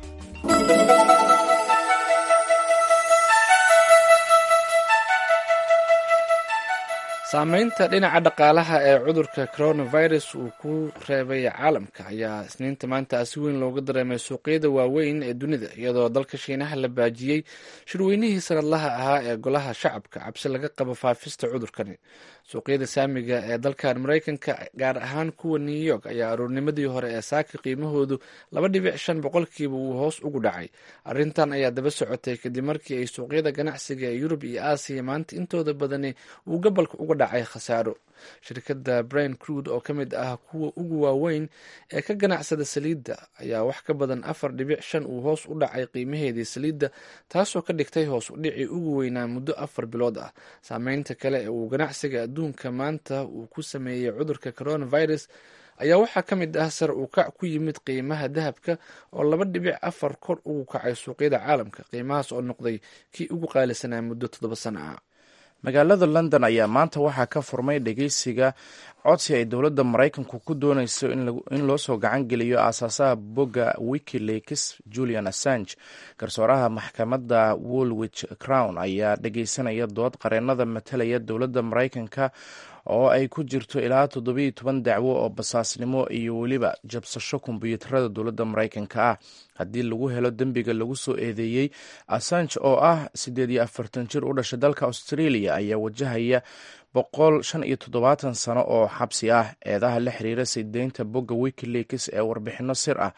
saameynta dhinaca dhaqaalaha ee cudurka coronavirus uu ku reebay caalamka ayaa isniinta maanta si weyn looga dareemay suuqyada waaweyn ee dunida iyadoo dalka shiinaha la baajiyey shirweynihii sanadlaha ahaa ee golaha shacabka cabsi laga qabo faafista cudurkani suuqyada saamiga ee dalkan maraykanka gaar ahaan kuwa new york ayaa aroornimadii hore ee saaka qiimahoodu laba dhibic shan boqolkiiba uu hoos ugu dhacay arrintan ayaa daba socotay kadib markii ay suuqyada ganacsiga ee yurub iyo aasiya maanta intooda badani uu gobolka uga dhacay khasaaro shirkadda brain crude oo ka mid ah kuwa ugu waaweyn ee ka ganacsada saliidda ayaa wax ka badan afar dhibic shan uu hoos u dhacay qiimaheedii saliidda taasoo ka dhigtay hoos u dhicii ugu weynaa muddo afar bilood ah saameynta kale ee uu ganacsiga adduunka maanta uu ku sameeyey cudurka coronavirus ayaa waxaa ka mid ah sar uu kac ku yimid qiimaha dahabka oo laba dhibic afar kor ugu kacay suuqyada caalamka qiimahaas oo noqday kii ugu qaalisanaa muddo toddoba sano ah magaalada london ayaa maanta waxaa ka furmay dhegeysiga codsi ay dowladda maraykanku ku dooneyso in loo soo gacan geliyo aasaasaha bogga wikileaks julian assange garsooraha maxkamadda woolwich crown ayaa dhegeysanaya dood qareenada matalaya dowladda maraykanka oo ay ku jirto ilaa toddobiiyo toban dacwo oo basaasnimo iyo weliba jabsasho kombiyuutarada dowladda maraykanka ah haddii lagu helo dembiga lagu soo eedeeyey assange oo ah siddeed iyo afartan jir u dhashay dalka australia ayaa wajahaya boqol shan iyo toddobaatan sano oo xabsi ah eedaha la xiriira sideynta bogga wikileaks ee warbixino sir ah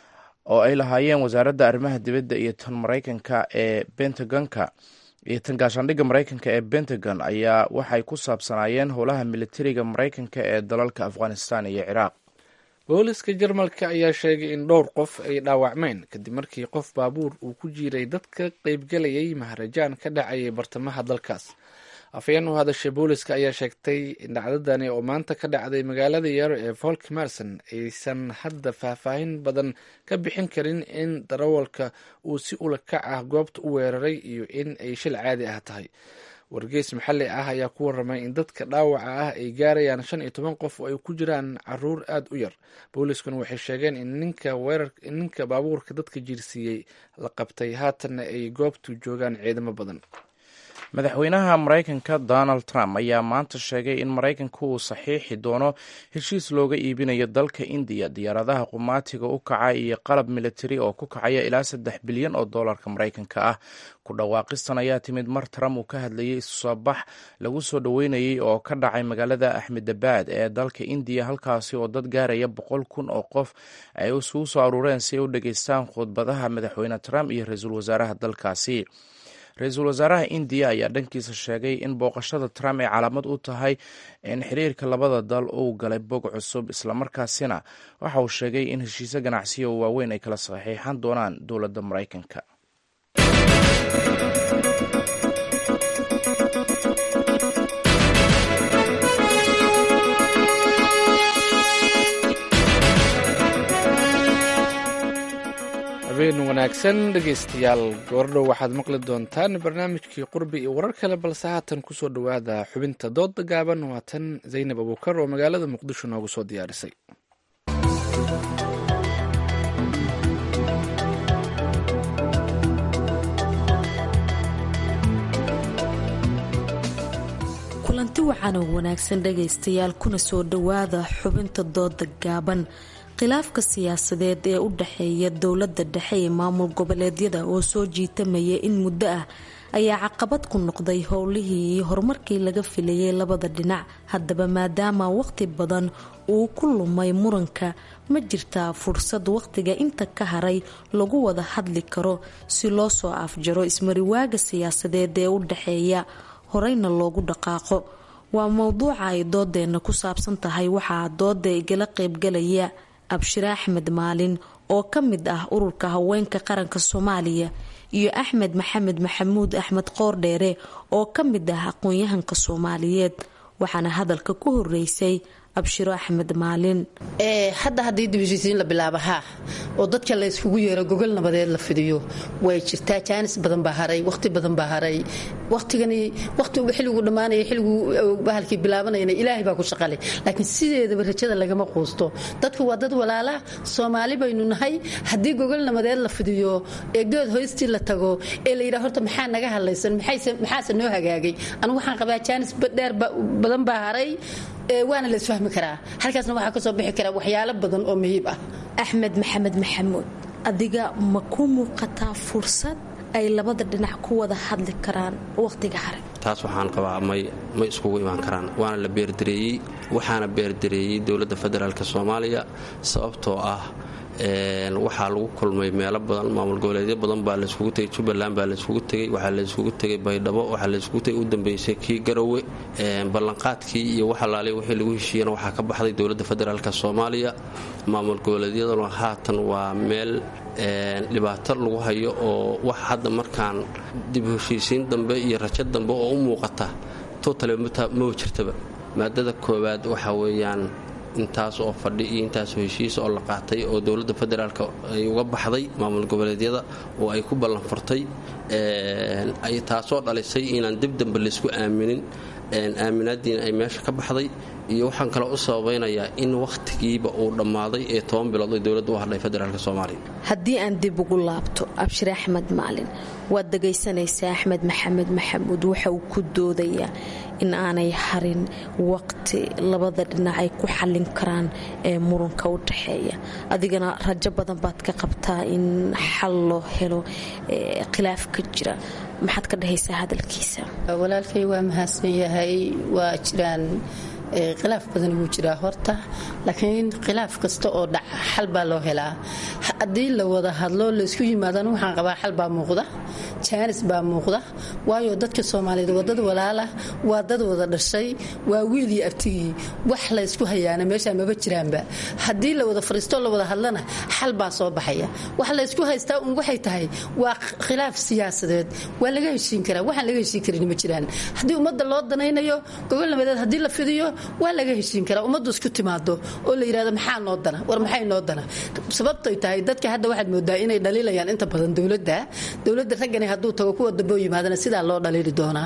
oo ay lahaayeen wasaaradda arrimaha dibadda iyo tan maraykanka ee bentagonka iyo tan gaashaandhigga maraykanka ee pentagon ayaa waxay ku saabsanaayeen howlaha militariga maraykanka ee dalalka afghanistan iyo ciraaq booliska jarmalka ayaa sheegay in dhowr qof ay dhaawacmeen kadib markii qof baabuur uu ku jiiray dad ka qaybgalayay maharajaan ka dhacayay bartamaha dalkaas afhayeen u hadashay booliska ayaa sheegtay in dhacdadani oo maanta ka dhacday magaalada yaro ee volk marson aysan hadda faahfaahin badan ka bixin karin in darawalka uu si ula kac ah goobta u weeraray iyo in ay shil caadi ah tahay wargeys maxalli ah ayaa ku waramay in dadka dhaawaca ah ay gaarayaan shan iyo toban qof oo ay ku jiraan caruur aada u yar booliskuna waxay sheegeen in ninka weerar ninka baabuurka dadka jiirsiiyey la qabtay haatanna ay goobtu joogaan ciidamo badan madaxweynaha maraykanka donald trump ayaa maanta sheegay in maraykanka uu saxiixi doono heshiis looga iibinayo dalka indiya diyaaradaha qumaatiga u kaca iyo qalab militari oo ku kacaya ilaa saddex bilyan oo doolarka maraykanka ah ku dhawaaqistan ayaa timid mar trump uu ka hadlayay isusoobax lagu soo dhoweynayay oo ka dhacay magaalada axmedabad ee dalka indiya halkaasi oo dad gaaraya boqol kun oo qof ay isugu soo aruureen si ay u dhageystaan khudbadaha madaxweyne trump iyo ra-iisul wasaaraha dalkaasi ra-iisul wasaaraha indiya ayaa dhankiisa sheegay in booqashada trump ay calaamad u tahay in xiriirka labada dal uu galay bog cusub islamarkaasina waxa uu sheegay in heshiisyo ganacsiya oo waaweyn ay kala saxiixan doonaan dowladda maraykanka habeen wanaagsan dhegaystayaal goordhow waxaad maqli doontaan barnaamijkii qurbi iyo warar kale balse haatan kusoo dhowaada xubinta dooda gaaban waa tan zaynab abuukar oo magaalada muqdisho noogu soo diyaarisay kulanti wacan oo wanaagsan dhagaystayaal kuna soo dhowaada xubinta dooda gaaban khilaafka siyaasadeed ee u dhexeeya dowladda dhexe ee maamul goboleedyada oo soo jiitamaya in muddo ah ayaa caqabad ku noqday howlihii iyo horumarkii laga filayay labada dhinac haddaba maadaama waqti badan uu ku lumay muranka ma jirtaa fursad waqtiga inta ka haray lagu wada hadli karo si loo soo afjaro ismariwaaga siyaasadeed ee u dhexeeya horeyna loogu dhaqaaqo waa mowduuca ay doodeena ku saabsan tahay waxaa dooda igala qeybgalaya abshire axmed maalin oo ka mid ah ururka haweenka qaranka soomaaliya iyo axmed maxamed maxamuud axmed qoordheere oo ka mid ah aqoon-yahanka soomaaliyeed waxaana hadalka ku horeysay abshiro axmed maalin hadda haddii dibheshiisiin la bilaaba haa oo dadka la yskugu yeero gogol nabadeed la fidiyo way jirtaa jaanis badan baa haray waqti badan baa haray waqtigani waqtiga xilligu dhammaanaya xilligu bahalkii bilaabanayana ilaahay baa ku shaqale laakiin sideedaba rajada lagama quusto dadku waa dad walaala soomaali baynu nahay haddii gogol nabadeed la fidiyo ee geed hoystii la tago ee la yidhaha horta maxaa naga hadlaysan maxaase noo hagaagay anigu waxaan qabaa jaanis dheer badan baa haray waana la isfahmi karaa halkaasna waxaa kasoo bixi karaa waxyaalo badan oo muhiib ah axmed maxamed maxamuud adiga ma ku muuqataa fursad ay labada dhinac ku wada hadli karaan waqtiga hare taas waxaan qabaa may may iskugu imaan karaan waana la beerdareeyey waxaana beerdareeyey dowladda federaalk soomaaliya sababtoo ah waxaa lagu kulmay meelo badan maamul goboleedyo badan baa layskugu tegay jubbaland baa layskugu tegey waxaa layskugu tegay baydhabo waxaa layskugu tegay u dambeysay kii garowe ballanqaadkii iyo waxalaaliya wixii lagu heshiiyana waxaa ka baxday dowladda federaalk soomaaliya maamul goboleedyaduna haatan waa meel dhibaato lagu hayo oo wax hadda markaan dib heshiisiin dambe iyo rajo dambe oo u muuqata totale maba jirtaba maadada koowaad waxaa weeyaan intaas oo fadhi iyo intaasoo heshiis oo la qaatay oo dowladda federaalk ay uga baxday maamul goboleedyada oo ay ku ballanfurtay taasoo dhalisay inaan dib dambe laysku aaminin aaminaadiina ay meesha ka baxday iyo waxaan kale u sababaynayaa in wakhtigiiba uu dhammaaday ee toban bilood ay dowladda u hadhay federaalk soomaaliya haddii aan dib ugu laabto abshir axmed maalin waad dhagaysanaysaa axmed maxamed maxamuud waxa uu ku doodayaa in aanay harin waqti labada dhinac ay ku xallin karaan ee muranka u dhaxeeya adigana rajo badan baad ka qabtaa in xal loo helo khilaaf ka jira maxaad ka dhahaysaa hadalkiisa walaalkay waa mahadsan yahay waa jiraan khilaaf badan wuu jiraa horta laakiin khilaaf kasta oo dhaca xal baa loo helaa haddii la wada hadlo laysku yimaadana waxaan qabaa xal baa muuqda jaanis baa muuqda waayo dadka soomaaliyeed waa dad walaala waa dad wada dhashay waa wiil iyo abtigii wax laysku hayaana meeshaa maba jiraanba haddii la wada fariistoo la wada hadlana xal baa soo baxaya wax laysku haystaa un waxay tahay waa khilaaf siyaasadeed waa laga heshiin karaa waxaan laga heshiin karin ma jiraan haddii ummadda loo danaynayo gobol nabadeed haddii la fidiyo waa laga heshiin karaa ummaddu isku timaado oo la yidhahdo maxaa noo dana war maxay noo dana sababtay tahay dadka hadda waxaad moodaa inay dhaliilayaan inta badan dowladda dowladda raggani hadduu tago kuwa dambe u yimaadana sidaa loo dhaliili doonaa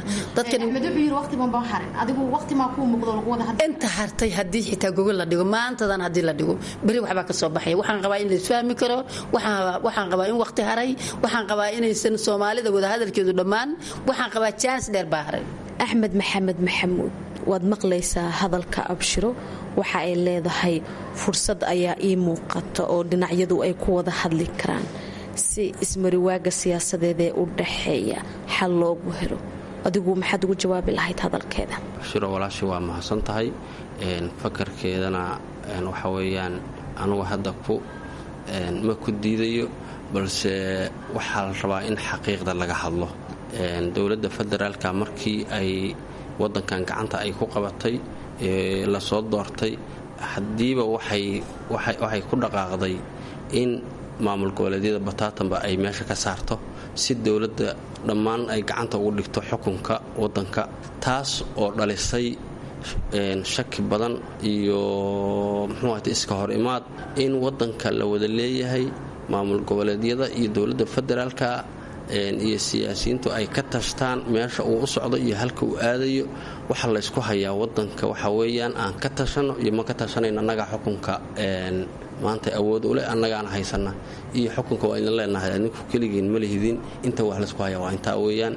inta hartay haddii xitaa gogol la dhigo maantadan haddii la dhigo beri waxbaa ka soo baxaya waxaan qabaa in laisfahmi karo waxaan qabaa in waqti haray waxaan qabaa inaysan soomaalida wadahadalkeedu dhammaan waxaan qabaa jaanis dheer baa haray axmed maxamed maxamuud waad maqlaysaa hadalka abshiro waxa ay leedahay fursad ayaa ii muuqata oo dhinacyadu ay ku wada hadli karaan si ismariwaaga siyaasadeed ee u dhaxeeya xal loogu helo adigu maxaad ugu jawaabi lahayd hadalkeeda abshiro walaashi waa mahadsan tahay fakarkeedana waxa weeyaan anugu hadda ku ma ku diidayo balse waxaa la rabaa in xaqiiqda laga hadlo dowladda federaalka markii ay wadankan gacanta ay ku qabatay lasoo doortay haddiiba waxay ku dhaqaaqday in maamul goboleedyada bataatanba ay meesha ka saarto si dowladda dhammaan ay gacanta ugu dhigto xukunka wadanka taas oo dhalisay shaki badan iyo muxuuahata iska hor imaad in wadanka la wada leeyahay maamul goboleedyada iyo dowladda federaalka iyo siyaasiyiintu ay ka tashtaan meesha uu u socdo iyo halka uu aadayo waxa laysku hayaa wadanka waxa weeyaan aan ka tashano iyo ma ka tashanayn annagaa xukunka maanta awood u leh annagaana haysana iyo xukunka waa idin leenahay adinku keligiin ma lihidin inta wax laysku hayaa waa intaa weeyaan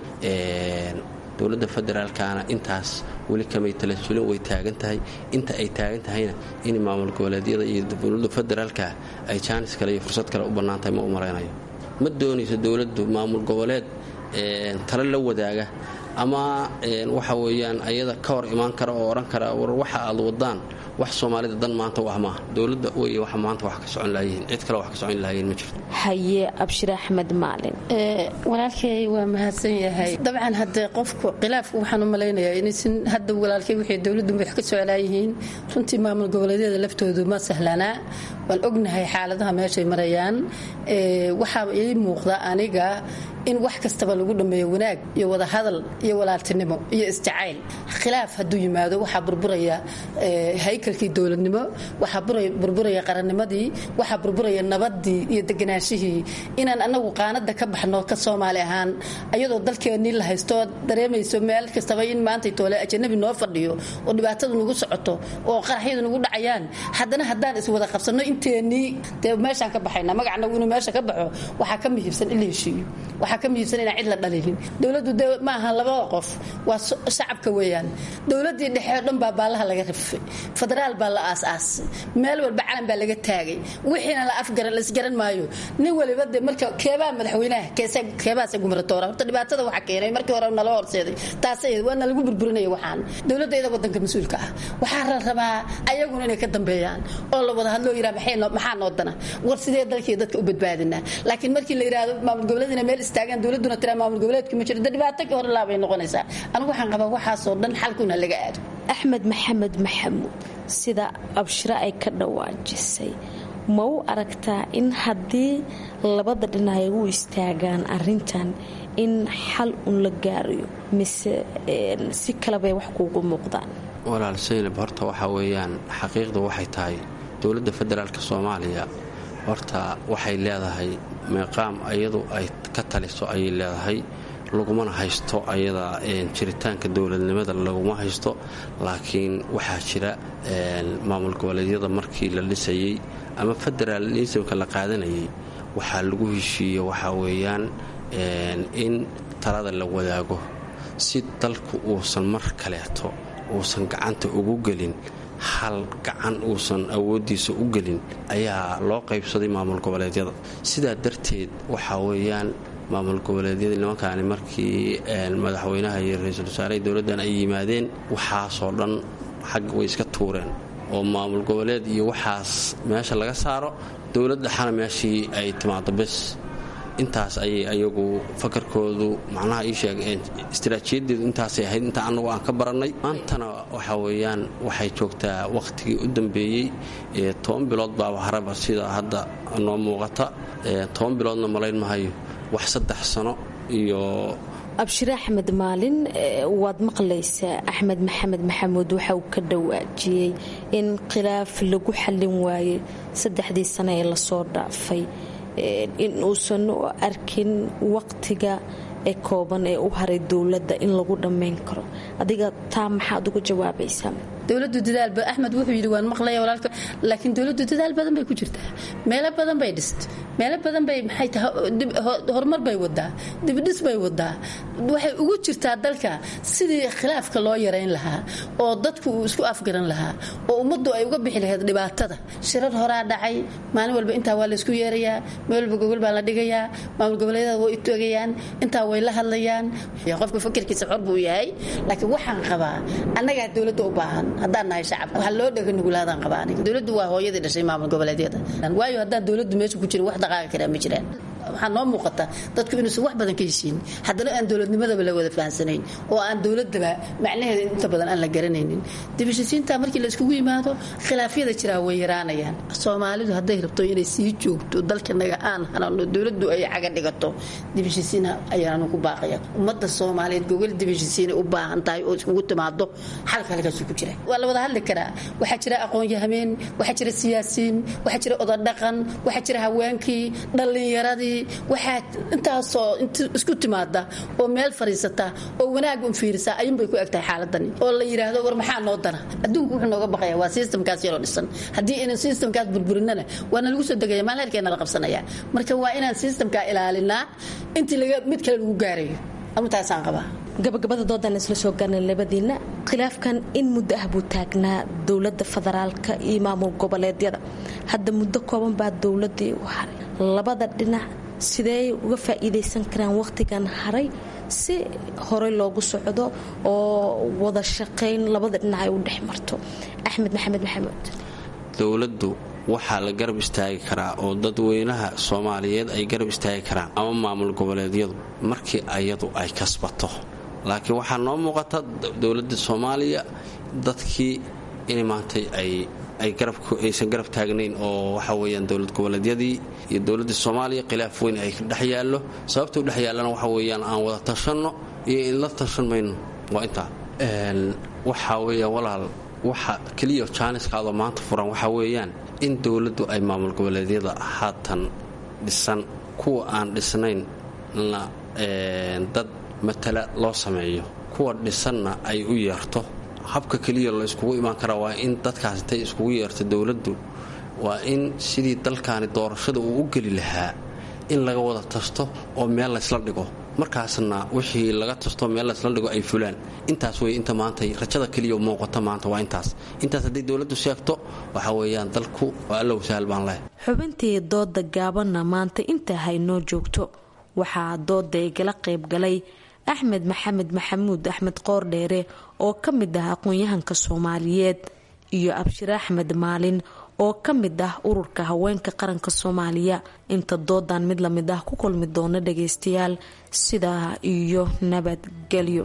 dowladda federaalkana intaas weli kamay talasulin way taagan tahay inta ay taagan tahayna in maamul goboleedyada iyo dowladda federaalka ay jaanis kale iyo fursad kale u bannaan tahay ma u malaynayo ma doonayso dowladdu maamul goboleed tale la wadaaga ama waxa weeyaan ayada ka hor imaan kara oo odhan kara war waxa aad wadaan wax soomaalida dan maanta wax maaha dowladda wey waxa maanta wax ka socon lahayihiin cid kale wax ka socon lahayiin ma jirto haye abshir axmed maalin walaalkay waa mahadsan yahay dabcan haddee qofku khilaafku waxaan u malaynayaa inaysan hadda walaalkay wixii dowladdu wax ka soclaayihiin runtii maamul goboleedyada laftoodu ma sahlanaa waan ognahay xaaladaha meeshay marayaan waxaa ii muuqda aniga in wax kastaba lagu dhammeeyo wanaag iyo wadahadal iyo walaaltinimo iyo isjacayl khilaaf hadduu yimaado waxaa burburaya haykalkii dowladnimo waxaa burburaya qarannimadii waxaa burburaya nabadii iyo deganaashihii inaan anagu qaanada ka baxno ka soomaali ahaan ayadoo dalkeennii la haysto dareemayso meel kastaba in maantay toole ajanabi noo fadhiyo oo dhibaatadu nagu socoto oo qaraxyadu nagu dhacayaan haddana haddaan iswada qabsanno inteennii dee meeshaan ka baxayna magacnagu inuu meesha ka baxo waxaa ka muhiibsan in la heshiiyo waxaa ka muhiibsan inaan cid la dhalilin dowladdu de ma aha labada qof waa shacabka weeyaan dowladdii dhexe oo dhan baa baallaha laga rifay federaal baa la aas-aasay meel walba calan baa laga taagay wixiina la afgaran la isgaran maayo nin waliba de marka keebaa madaxweynaha keebaase gumaratoora horta dhibaatada waxa keenay markii hore nala horseeday taasay waana lagu burburinaya waxaan dowladayda wadanka mas-uulka ah waxaa la rabaa ayaguna inay ka dambeeyaan oo la wada hadloo yidhaha maxaa noo dana war sidee dalkii dadka u badbaadinaa laakiin markii la yidhaahdo maamul goboleedina meel istaagaan dowladuna tiraa maamul goboleedka ma jiro de dhibaato ka hor laabay noqonaysaa anigu waxaan qabaa waxaasoo dhan xalkuna laga aado axmed maxamed maxamuud sida abshiro ay ka dhawaajisay ma u aragtaa in haddii labada dhinac ay u istaagaan arintan in xal un la gaarayo mise si kalebay wax kuugu muuqdaan walaal saynab horta waxaa weeyaan xaqiiqda waxay tahay dowladda federaalk soomaaliya horta waxay leedahay meeqaam iyadu ay ka taliso ayay leedahay lagumana haysto ayada jiritaanka dowladnimada laguma haysto laakiin waxaa jira maamul goboleedyada markii la dhisayey ama federaalismka la qaadanayay waxaa lagu heshiiye waxaa weeyaan in talada la wadaago si dalku uusan mar kaleeto uusan gacanta ugu gelin hal gacan uusan awooddiisa u gelin ayaa loo qaybsaday maamul goboleedyada sidaa darteed waxaa weeyaan maamul goboleedyadii nimankaani markii madaxweynaha iyo ra-iisul wasaaraha dowladdan ay yimaadeen waxaasoo dhan xag way iska tuureen oo maamul goboleed iyo waxaas meesha laga saaro dowlad dhexana meeshii ay timaado bes intaas ayay ayagu fakarkoodu macnaha ii sheeg istaraatiijiyadeedu intaasay ahayd inta annagu aan ka barannay maantana waxaa weeyaan waxay joogtaa wakhtigii u dambeeyey toban bilood baaba haraba sida hadda noo muuqata toban biloodna malayn mahayo wax saddex sano iyo abshire axmed maalin waad maqlaysaa axmed maxamed maxamuud waxa uu ka dhawaajiyey in khilaaf lagu xallin waayey saddexdii sano ee lasoo dhaafay in uusan u arkin waqtiga ee kooban ee u haray dowladda in lagu dhammayn karo adiga taa maxaad uga jawaabaysaa dowladu dadaalba axmed wuxuu yidhi waan maqlaya walaalka laakiin dowladdu dadaal badan bay ku jirtaa meelo badan bay dhist meelo badan bay maxay tahay horumar bay wadaa dibdhis bay wadaa waxay ugu jirtaa dalka sidii khilaafka loo yarayn lahaa oo dadku uu isku afgaran lahaa oo ummaddu ay uga bixi lahayd dhibaatada shirar horaa dhacay maalin walba intaa waa laysku yeerayaa meel walba gogol baa la dhigayaa maamul goboleedyada way utogayaan intaa way la hadlayaan qofka fakirkiisa xor buu yahay laakiin waxaan qabaa annagaa dowladda u baahan haddaan nahay shacabka waxaa loo dhega nugulaadaan qabaa aniga dowladdu waa hooyadii dhashay maamul goboleedyada waayo haddaan dowladdu meesha ku jirin wax dhaqaaqi karaa ma jiraan waxaa noo muuqata dadku inuusan wax badan ka heshiin haddana aan dowladnimadaba la wada fahansanayn oo aan dowladaba macnaheeda inta badan aan la garanaynin dibashisiinta markii la iskugu yimaado khilaafyada jiraa way yaraanayaan soomaalidu hadday rabto inay sii joogto dalkanaga aan hanano dowladdu ay caga dhigato dibashisiin ayaanu ku baaqaya ummadda soomaaliyeed gogol dibashisiinay u baahan tahay oo iskugu timaado xalka halkaasu ku jira waa la wada hadli karaa waxaa jira aqoon-yahameen waxaa jira siyaasiyiin waxaa jira odadhaqan waxaa jira haweenkii dhallinyaradii waxaa intaasoo isku timaada oo meel fadhiisata oo wanaag un fiirisa ayuunbay ku egtahay xaaladani oo la yidhaahdo war maxaa noo dana adduunku wuxuu nooga baqaya waa sistamkaas yaroo dhisan haddii aynan sistamkaas burburinana waana lagu soo degaya maal herkeena la qabsanaya marka waa inaan sistamkaa ilaalinaa intii mid kale lagu gaarayo amutaasaan qabaa gabagabada doodan isla soo gaarnay labadiina khilaafkan in muddo ah buu taagnaa dowladda federaalka iyo maamul goboleedyada hadda muddo kooban baa dowladii u haray labada dhinac sidee uga faa'iidaysan karaan wakhtigan haray si horey loogu socdo oo wada shaqayn labada dhinac ay u dhex marto axmed maxamed maxamuud dowladdu waxaa la garab istaagi karaa oo dadweynaha soomaaliyeed ay garab istaagi karaan ama maamul goboleedyadu markii ayadu ay kasbato laakiin waxaa noo muuqata dowladda soomaaliya dadkii in maantay ay aysan garab taagnayn oo waxa weyaan dowlad goboleedyadii iyo dowladda soomaaliya khilaaf weyn ay dhex yaallo sababta u dhex yaallana waxa weyaan aan wada tashanno iyo inla tashan mayno waa intaa waxaa weya walaal waxa keliya jaaniskaadoo maanta furan waxaa weeyaan in dowladdu ay maamul goboleedyada haatan dhisan kuwa aan dhisnayn na dad matala loo sameeyo kuwa dhisanna ay u yeerto habka keliya la iskugu imaan karaa waa in dadkaas intay iskugu yeerto dowladdu waa in sidii dalkaani doorashada uu u geli lahaa in laga wada tasto oo meel laysla dhigo markaasna wixii laga tasto meel laysla dhigo ay fulaan intaas wey inta maanta rajada keliya muuqata maanta waa intaas intaas hadday dowladdu sheegto waxaa weeyaan dalku waa allow sahal baan leh xubintii dooda gaabanna maanta intaa haynoo joogto waxaa dooda igala qaybgalay axmed maxamed maxamuud axmed qoordheere oo ka mid ah aqoon-yahanka soomaaliyeed iyo abshir axmed maalin oo ka mid ah ururka haweenka qaranka soomaaliya inta doodan mid lamid ah ku kulmi doona dhageystayaal sidaa iyo nabadgelyo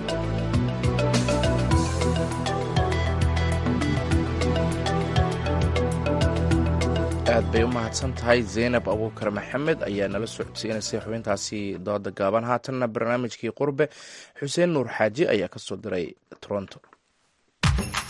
aad bay u mahadsan tahay zaynab abuukar maxamed ayaa nala socodsiinaysay xubintaasi dooda gaaban haatanna barnaamijkii qurbe xuseen nuur xaaji ayaa kasoo diray toronto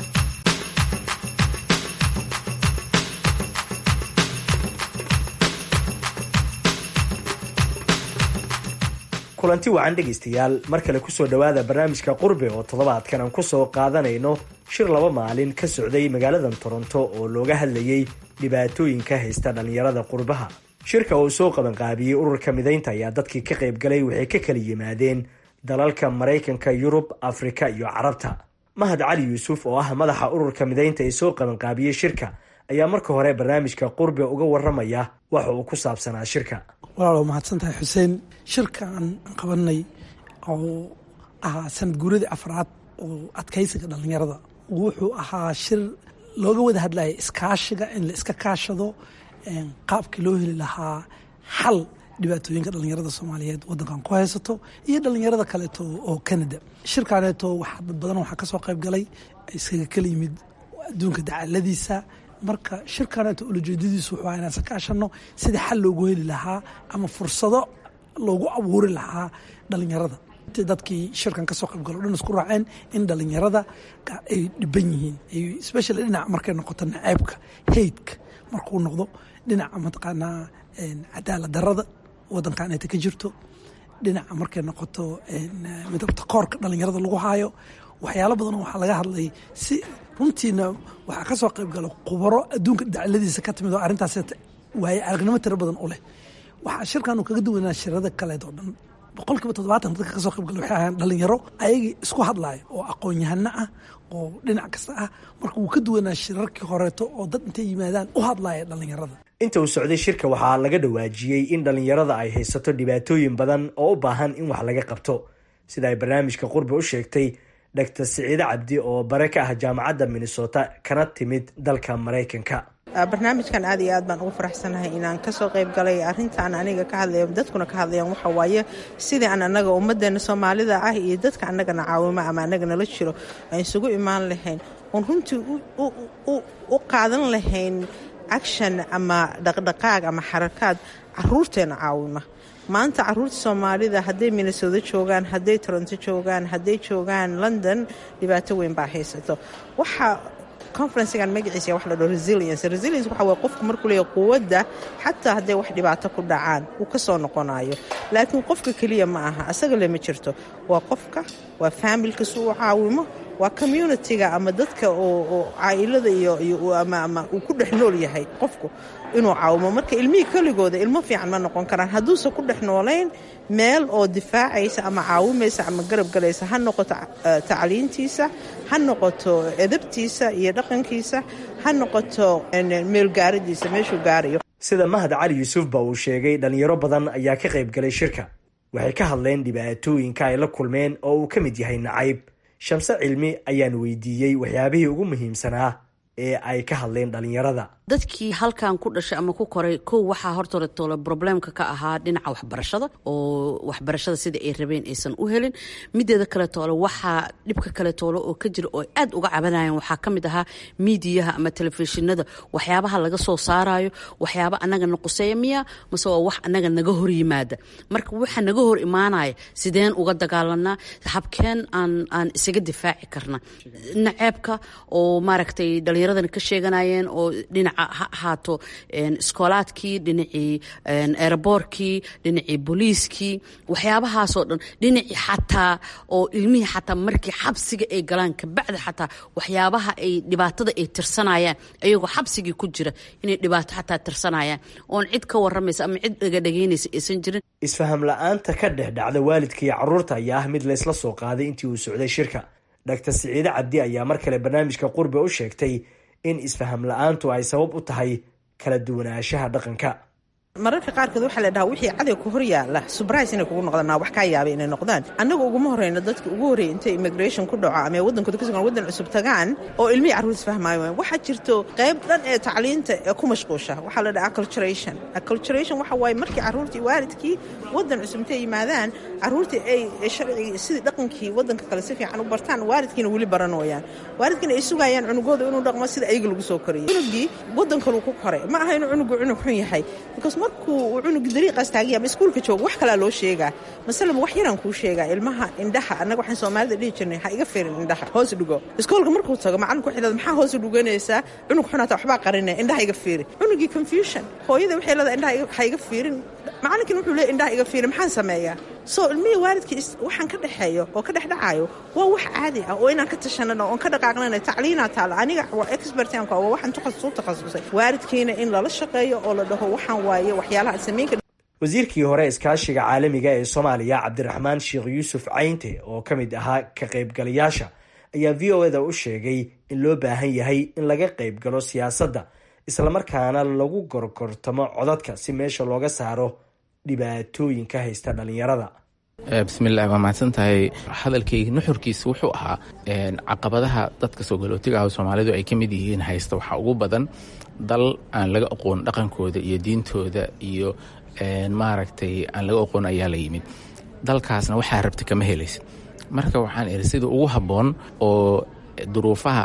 kulanti wacan dhegaystayaal mar kale kusoo dhowaada barnaamijka qurbe oo toddobaadkan aan kusoo qaadanayno shir laba maalin ka socday magaaladan toronto oo looga hadlayey dhibaatooyinka haysta dhallinyarada qurbaha shirka uu soo qabanqaabiyey ururka midaynta ayaa dadkii ka qaybgalay waxay ka kala yimaadeen dalalka maraykanka yurub afrika iyo carabta mahad cali yuusuf oo ah madaxa ururka midaynta ee soo qabanqaabiyey shirka ayaa marka hore barnaamijka qurbe uga waramaya waxa uu ku saabsanaa shirka walaal mahadsan tahay xuseen shirka aan qabanay oo ahaa sanad guuradii afraad oo adkaysiga dhallinyarada wuxuu ahaa shir looga wada hadlaya iskaashiga in la iska kaashado qaabkii loo heli lahaa xal dhibaatooyinka dhallinyarada soomaaliyeed wadankan ku haysato iyo dhallinyarada kaleeto oo canada shirkaaneeto waxaa dad badan waxaa kasoo qayb galay iskaga kala yimid adduunka dacaladiisa marka shirkaneeto ulajeedadiisu wuxuu ahaa inaan sakaashano sida xal loogu heli lahaa ama fursado loogu abuuri lahaa dhallinyarada dadkii shirkan kasoo qaybgalo o dhan isku raaceen in dhallinyarada ay dhiban yihiin especially dhinaca markay noqoto naceebka haydka markuu noqdo dhinaca mataqaanaa cadaalad darada wadankan ayta ka jirto dhinaca markay noqoto midabta koorka dhallinyarada lagu haayo waxyaalo badan waxaa laga hadlay si runtiina waxaa kasoo qayb gala khubaro adduunka dacladiisa ka timid oo arrintaas waaye aragnimo tiro badan u leh waxaa shirkan uu kaga duwanaa shirada kaleed oo dhan boqolkiiba toddobaatan dadka kasoo qayb gala waxay ahaan dhalinyaro ayagii isku hadlaya oo aqoon-yahano ah oo dhinac kasta ah marka wuu ka duwanaa shirarkii horeeto oo dad intay yimaadaan u hadlaya dhallinyarada inta uu socday shirka waxaa laga dhawaajiyey in dhallinyarada ay haysato dhibaatooyin badan oo u baahan in wax laga qabto sida ay barnaamijka qurbe u sheegtay dr siciide cabdi oo bare ka ah jaamacadda minnesota kana timid dalka maraykanka barnaamijkan aad iyo aad baan ugu faraxsanahay inaan kasoo qayb galay arintaan aniga ka hadlaya dadkuna ka hadlayaan waxa waaye sidii aan anaga ummadeena soomaalida ah iyo dadka anagana caawimo ama anaga nala jiro aan isugu imaan lahayn oon runtii u qaadan lahayn action ama dhaqdhaqaaq ama xarakaad caruurteena caawima maanta caruurta soomaalida hadday minnesota joogaan hadday toronto joogaan hadday joogaan london dhibaato weyn baa haysato waxa conferencegan magaciisa wax la dhaho resilience resilience waxa waye qofku markuu leeyahay quwadda xataa hadday wax dhibaato ku dhacaan uu ka soo noqonayo laakiin qofka keliya ma aha asaga lema jirto waa qofka waa familka si uu caawimo waa communitiga ama dadka oo caailada iyo ama uu ku dhex nool yahay qofku inuu caawimo marka ilmihii keligooda ilmo fiican ma noqon karaan hadduusan ku dhex noolayn meel oo difaacaysa ama caawimaysa ama garab galaysa ha noqoto tacliintiisa ha noqoto edabtiisa iyo dhaqankiisa ha noqoto meelgaaradiisa meeshuu gaarayo sida mahad cali yuusuf ba uu sheegay dhalinyaro badan ayaa ka qayb galay shirka waxay ka hadleen dhibaatooyinka ay la kulmeen oo uu ka mid yahay nacayb shamse cilmi ayaan weydiiyey waxyaabihii ugu muhiimsanaa ee ay ka hadleen dhalinyarada dadkii halkan ku dhashay ama ku koray kow waxaa hortoletoola problemka ka ahaa dhinaca waxbarashada oo waxbarashada sida ay rabeen aysan u helin mideeda kaletoole waxaa dhibka kaletoole oo ka jira oo aad uga cabanayaan waxaa ka mid ahaa miidiyaha ama telefishinada waxyaabaha laga soo saarayo waxyaaba anaga na quseeya miya mase waa wax anaga naga hor yimaada marka waxa naga hor imaanaya sideen uga dagaalanaa habkeen aan aan isaga difaaci karna naceebka oo maaragtay dhallinyaradana ka sheeganayeen oo dhinaca ha ahaato iskoolaadkii dhinacii eeraboorkii dhinacii booliiskii waxyaabahaasoo dhan dhinacii xataa oo ilmihii xataa markii xabsiga ay galaan kabacdi xataa waxyaabaha ay dhibaatada ay tirsanayaan ayagoo xabsigii ku jira inay dhibaato xataa tirsanayaan oon cid ka waramaysa ama cid dhagadhagaynaysa aysan jirin isfaham la-aanta ka dhex dhacda waalidka iyo caruurta ayaa ah mid laysla soo qaaday intii uu socday shirka dr siciide cabdi ayaa mar kale barnaamijka qurbe u sheegtay in isfaham la-aantu ay sabab u tahay kala duwanaanshaha dhaqanka mararka qaarkood waxaa la dhahaa wixii caday ku hor yaala subrise inay kugu noqdaan wax kaa yaabay inay noqdaan annaga uguma horeyno dadka ugu horreeyay intay immigration ku dhaco ama waddankooda ka sugan waddan cusub tagaan oo ilmihii carruur isfahmaayo waxaa jirto qayb dhan ee tacliinta ee ku mashquusha waxaa la dhahaa acculturation acculturation waxa waaye markii carruurtii waalidkii waddan cusub intay yimaadaan carruurtii ay sharcigii sidii dhaqankii waddanka kale si fiican u bartaan waalidkiina weli baranooyaan waalidkiina ay sugayaan cunugooda inuu dhaqmo sida ayaga lagu soo koriyay cunugii waddan kaluu ku koray ma aha inuu cunugu cunug xun yahay because markuu uu cunug dariiqaas taagaya ama iskuulka jooga wax kalaa loo sheegaa masalan wax yaraan kuu sheegaa ilmaha indhaha annaga waxaan soomaalida dhihi jirnay ha iga fiirin indhaha hoos dhigo iskoolka markuu tago macalinku xidhada maxaa hoos dhuganaysaa cunug xunaata waxbaa qarinaya indhaha iga fiiri cunugii confusion hooyada waxay leedahay indhaha ha iga fiirin macalinkiina wuxuu leey indhaha iga fiiri maxaan sameeyaa soo ilmihii waalidkii waxaan ka dhexeeyo oo ka dhex dhacayo waa wax caadi ah oo inaan ka tashanano oon ka dhaqaaqnana tacliinaa taala aniga waa expertanka waa waxaan takhasus u takhasusay waalidkiina in lala shaqeeyo oo la dhaho waxaan waaye waxyaalaha samaynka wasiirkii hore iskaashiga caalamiga ee soomaaliya cabdiraxmaan sheekh yuusuf caynte oo ka mid ahaa ka qaybgalayaasha ayaa v o eda u sheegay in loo baahan yahay in laga qayb galo siyaasadda islamarkaana lagu gorgortamo codadka si meesha looga saaro dhibaatooyinka haysta dhalinyarada bismillahi waa mahadsan tahay hadalkayga nuxurkiisa wuxuu ahaa caqabadaha dadka soo galootiga ah soomaalidu ay ka mid yihiin haysta waxaa ugu badan dal aan laga aqoon dhaqankooda iyo diintooda iyo maaragtay aan laga aqoon ayaa la yimid dalkaasna waxaa rabta kama helaysa marka waxaan iri sida ugu habboon oo duruufaha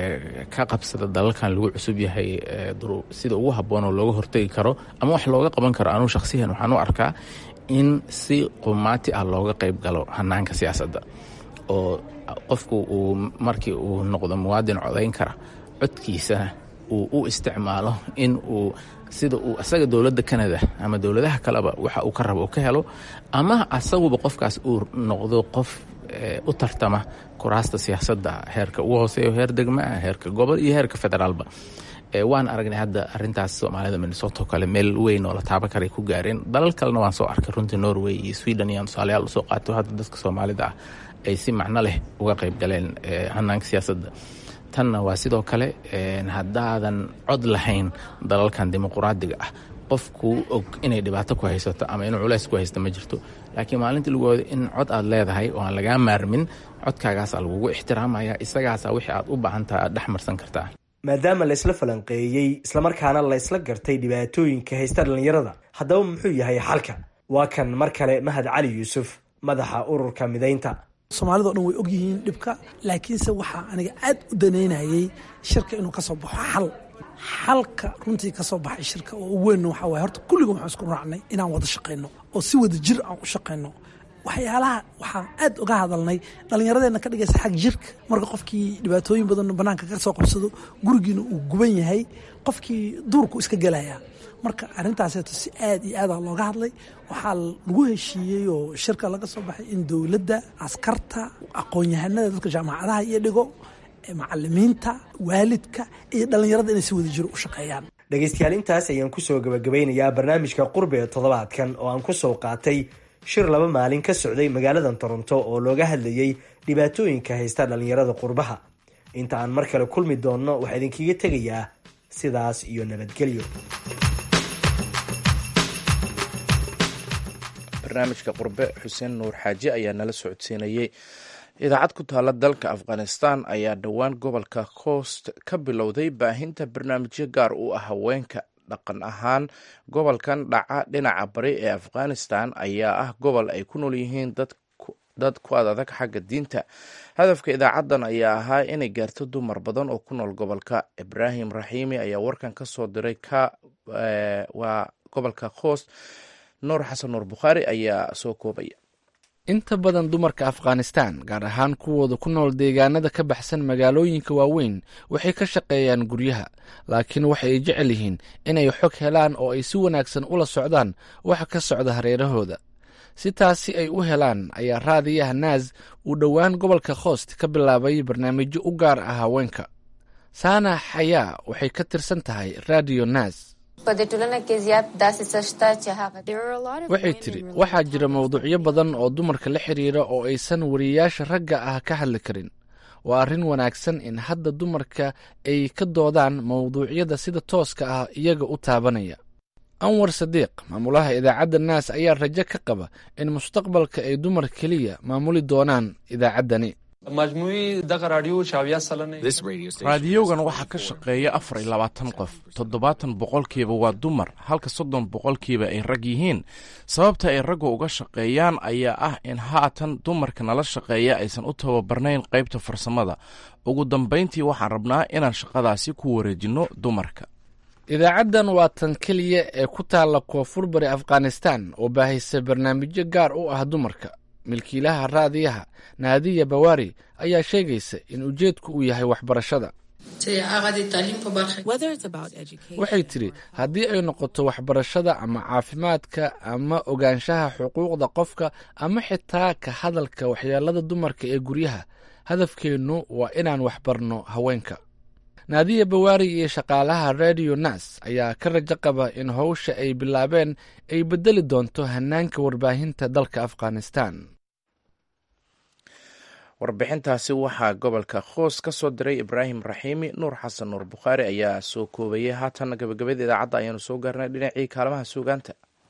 ka qabsada dalalkan lagu cusub yahay sida ugu habboon oo looga hortegi karo ama wax looga qaban karo anuu shakhsiyan waxaan u arkaa in si qumaati ah looga qayb galo hanaanka siyaasadda oo qofku uu markii uu noqdo muwaadin codayn kara codkiisana uu u isticmaalo in uu sida uu asaga dowladda canada ama dowladaha kaleba waxa uu ka rabo uu ka helo ama asaguba qofkaas uu noqdo qof u tartama kuraasta siyaasadda heerka ugu hooseeyo heer degmaa heerka gobol iyo heerka federaalba waan aragnay hadda arintaas soomaalida minnesoto kale meel weyn oo la taaban karay ku gaareen dalal kalena waan soo arkay runtii norway iyo sweden iyaan tusaalayaal usoo qaato hadda dadka soomaalida ah ay si macno leh uga qayb galeen hanaanka siyaasadda tanna waa sidoo kale haddaadan cod lahayn dalalkan dimuquraadiga ah qofkuu og inay dhibaato ku haysato ama inuu culays ku haysto ma jirto laakiin maalintii lagu wado in cod aad leedahay oo aan lagaa maarmin codkaagaasaa lagugu ixtiraamaya isagaasaa wixii aad u baahantaha aad dhex marsan kartaa maadaama laysla falanqeeyey islamarkaana laysla gartay dhibaatooyinka haysta dhallinyarada haddaba muxuu yahay xalka waa kan mar kale mahad cali yuusuf madaxa ururka midaynta soomaalida o dhan way ogyihiin dhibka laakiinse waxaa aniga aad u danaynayay shirka inuu ka soo baxo xal xalka runtii ka soo baxay shirka oo u weynna waxaa waye horta kulliga waxaan isku raacnay inaan wada shaqayno oo si wada jir aan u shaqayno waxyaalaha waxaan aad uga hadalnay dhallinyaradeenna ka dhigaysa xag jirka marka qofkii dhibaatooyin badan banaanka ka soo qabsado gurigiina uu guban yahay qofkii duurku iska gelaya marka arintaaseeto si aad iyo aada looga hadlay waxaa lagu heshiiyey oo shirka laga soo baxay in dowladda askarta aqoon-yahanada dadka jaamacadaha iyo dhigo macalimiinta waalidka iyo dhallinyarada inay si wada jiro u shaqeeyaan dhegaystayaal intaas ayaan kusoo gabagabeynayaa barnaamijka qurbe ee toddobaadkan oo aan kusoo qaatay shir laba maalin ka socday magaaladan toronto oo looga hadlayey dhibaatooyinka haysta dhallinyarada qurbaha inta aan mar kale kulmi doonno waxaa idinkaga tegayaa sidaas iyo nabadgelyo barnaamijka qurbe xuseen nuur xaaji ayaa nala socodsiinayey idaacad ku taala dalka afghanistan ayaa dhowaan gobolka coast ka bilowday baahinta barnaamijyo gaar u ah haweenka dhaqan ahaan gobolkan dhaca dhinaca bari ee afghanistan ayaa ah gobol ay ku nool yihiin dad ku adadag xagga diinta hadafka idaacaddan ayaa ahaa inay gaarto dumar badan oo ku nool gobolka ibraahim raxiimi ayaa warkan ka soo diray ka waa gobolka coast nuur xasan nuur bukhaari ayaa soo koobaya inta badan dumarka afghanistan gaar ahaan kuwooda ku nool deegaanada ka baxsan magaalooyinka waaweyn waxay ka shaqeeyaan guryaha laakiin waxa ay jecel yihiin inay xog helaan oo ay si wanaagsan ula socdaan waxa ka socda hareerahooda si taasi ay u helaan ayaa raadiyaha naas uu dhowaan gobolka khoost ka bilaabay barnaamijyo u gaar ah haweenka saana xayaa waxay ka tirsan tahay radio naas waxay tidhi waxaa jira mawduucyo badan oo dumarka la xiriira oo aysan wariyayaasha ragga ah ka hadli karin waa arrin wanaagsan in hadda dumarka ay ka doodaan mawduucyada sida tooska ah iyaga u taabanaya anwar sadiiq maamulaha idaacadda naas ayaa rajo ka qaba in mustaqbalka ay dumar keliya maamuli doonaan idaacaddani raadiyogan waxaa ka shaqeeya afar iyo labaatan qof toddobaatan boqolkiiba waa dumar halka soddon boqolkiiba ay rag yihiin sababta ay ragga uga shaqeeyaan ayaa ah in haatan dumarka nala shaqeeya aysan u tababarnayn qaybta farsamada ugu dambayntii waxaan rabnaa inaan shaqadaasi ku wareejinno dumarka idaacaddan waa tan keliya ee ku taalla koonfur bari afghanistan oo baahisa barnaamijyo gaar u ah dumarka milkiilaha raadiyaha naadiya bawaari ayaa sheegaysa in ujeedku uu yahay waxbarashada waxay tidhi haddii ay noqoto waxbarashada ama caafimaadka ama ogaanshaha xuquuqda qofka ama xitaa ka hadalka waxyeelada dumarka ee guryaha hadafkeennu waa inaan waxbarno haweenka naadiya bawaari iyo shaqaalaha radio nas ayaa ka rajo qaba in howsha ay bilaabeen ay beddeli doonto hanaanka warbaahinta dalka afghanistan warbixintaasi waxaa gobolka khoos ka soo diray ibraahim raxiimi nuur xasan nuur bukhaari ayaa soo koobayay haatan gabagabada idaacadda ayaanu soo gaarnay dhinacii kaalmaha suugaanta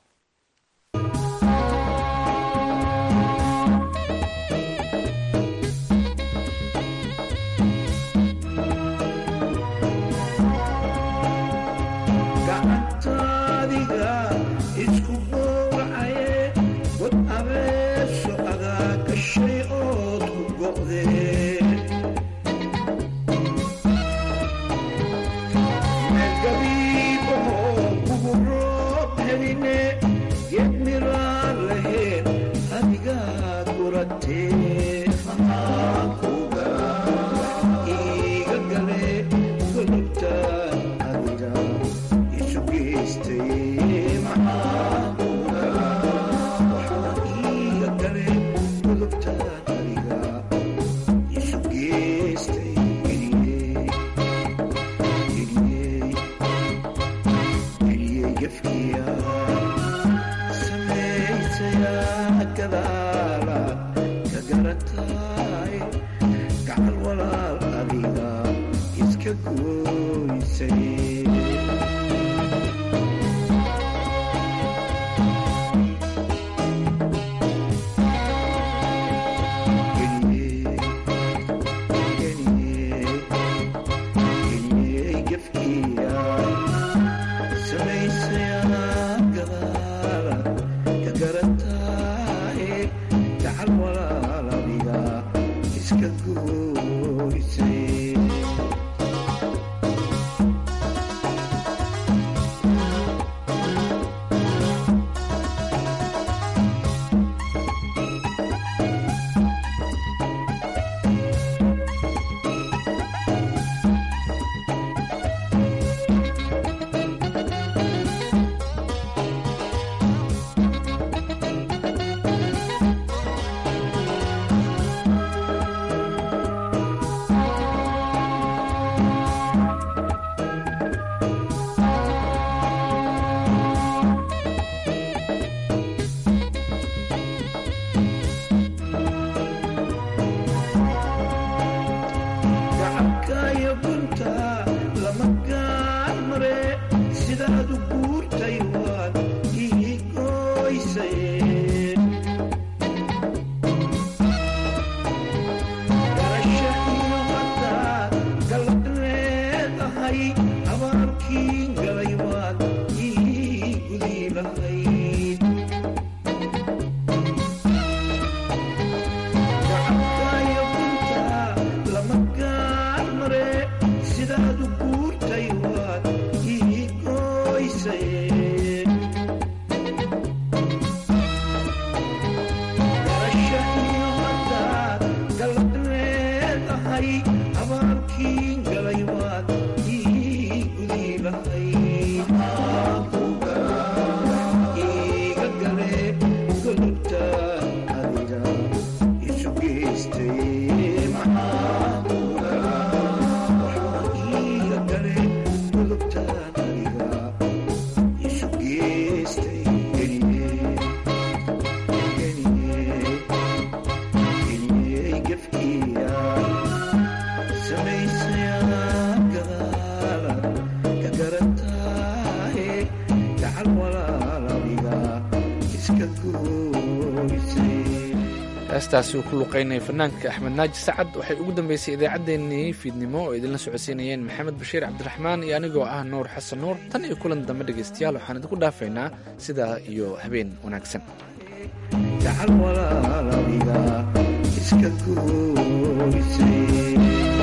heestaasi uu ku luqaynaya fanaanka axmed naaji sacad waxay ugu dambeysay idaacaddeenii fiidnimo oo idinla socodsiinayeen maxamed bashiir cabdiraxmaan iyo anigoo ah nuur xasan nuur tan iyo kulan dambe dhegaystayaal waxaan idinku dhaafaynaa sidaa iyo habeen wanaagsan iska goysay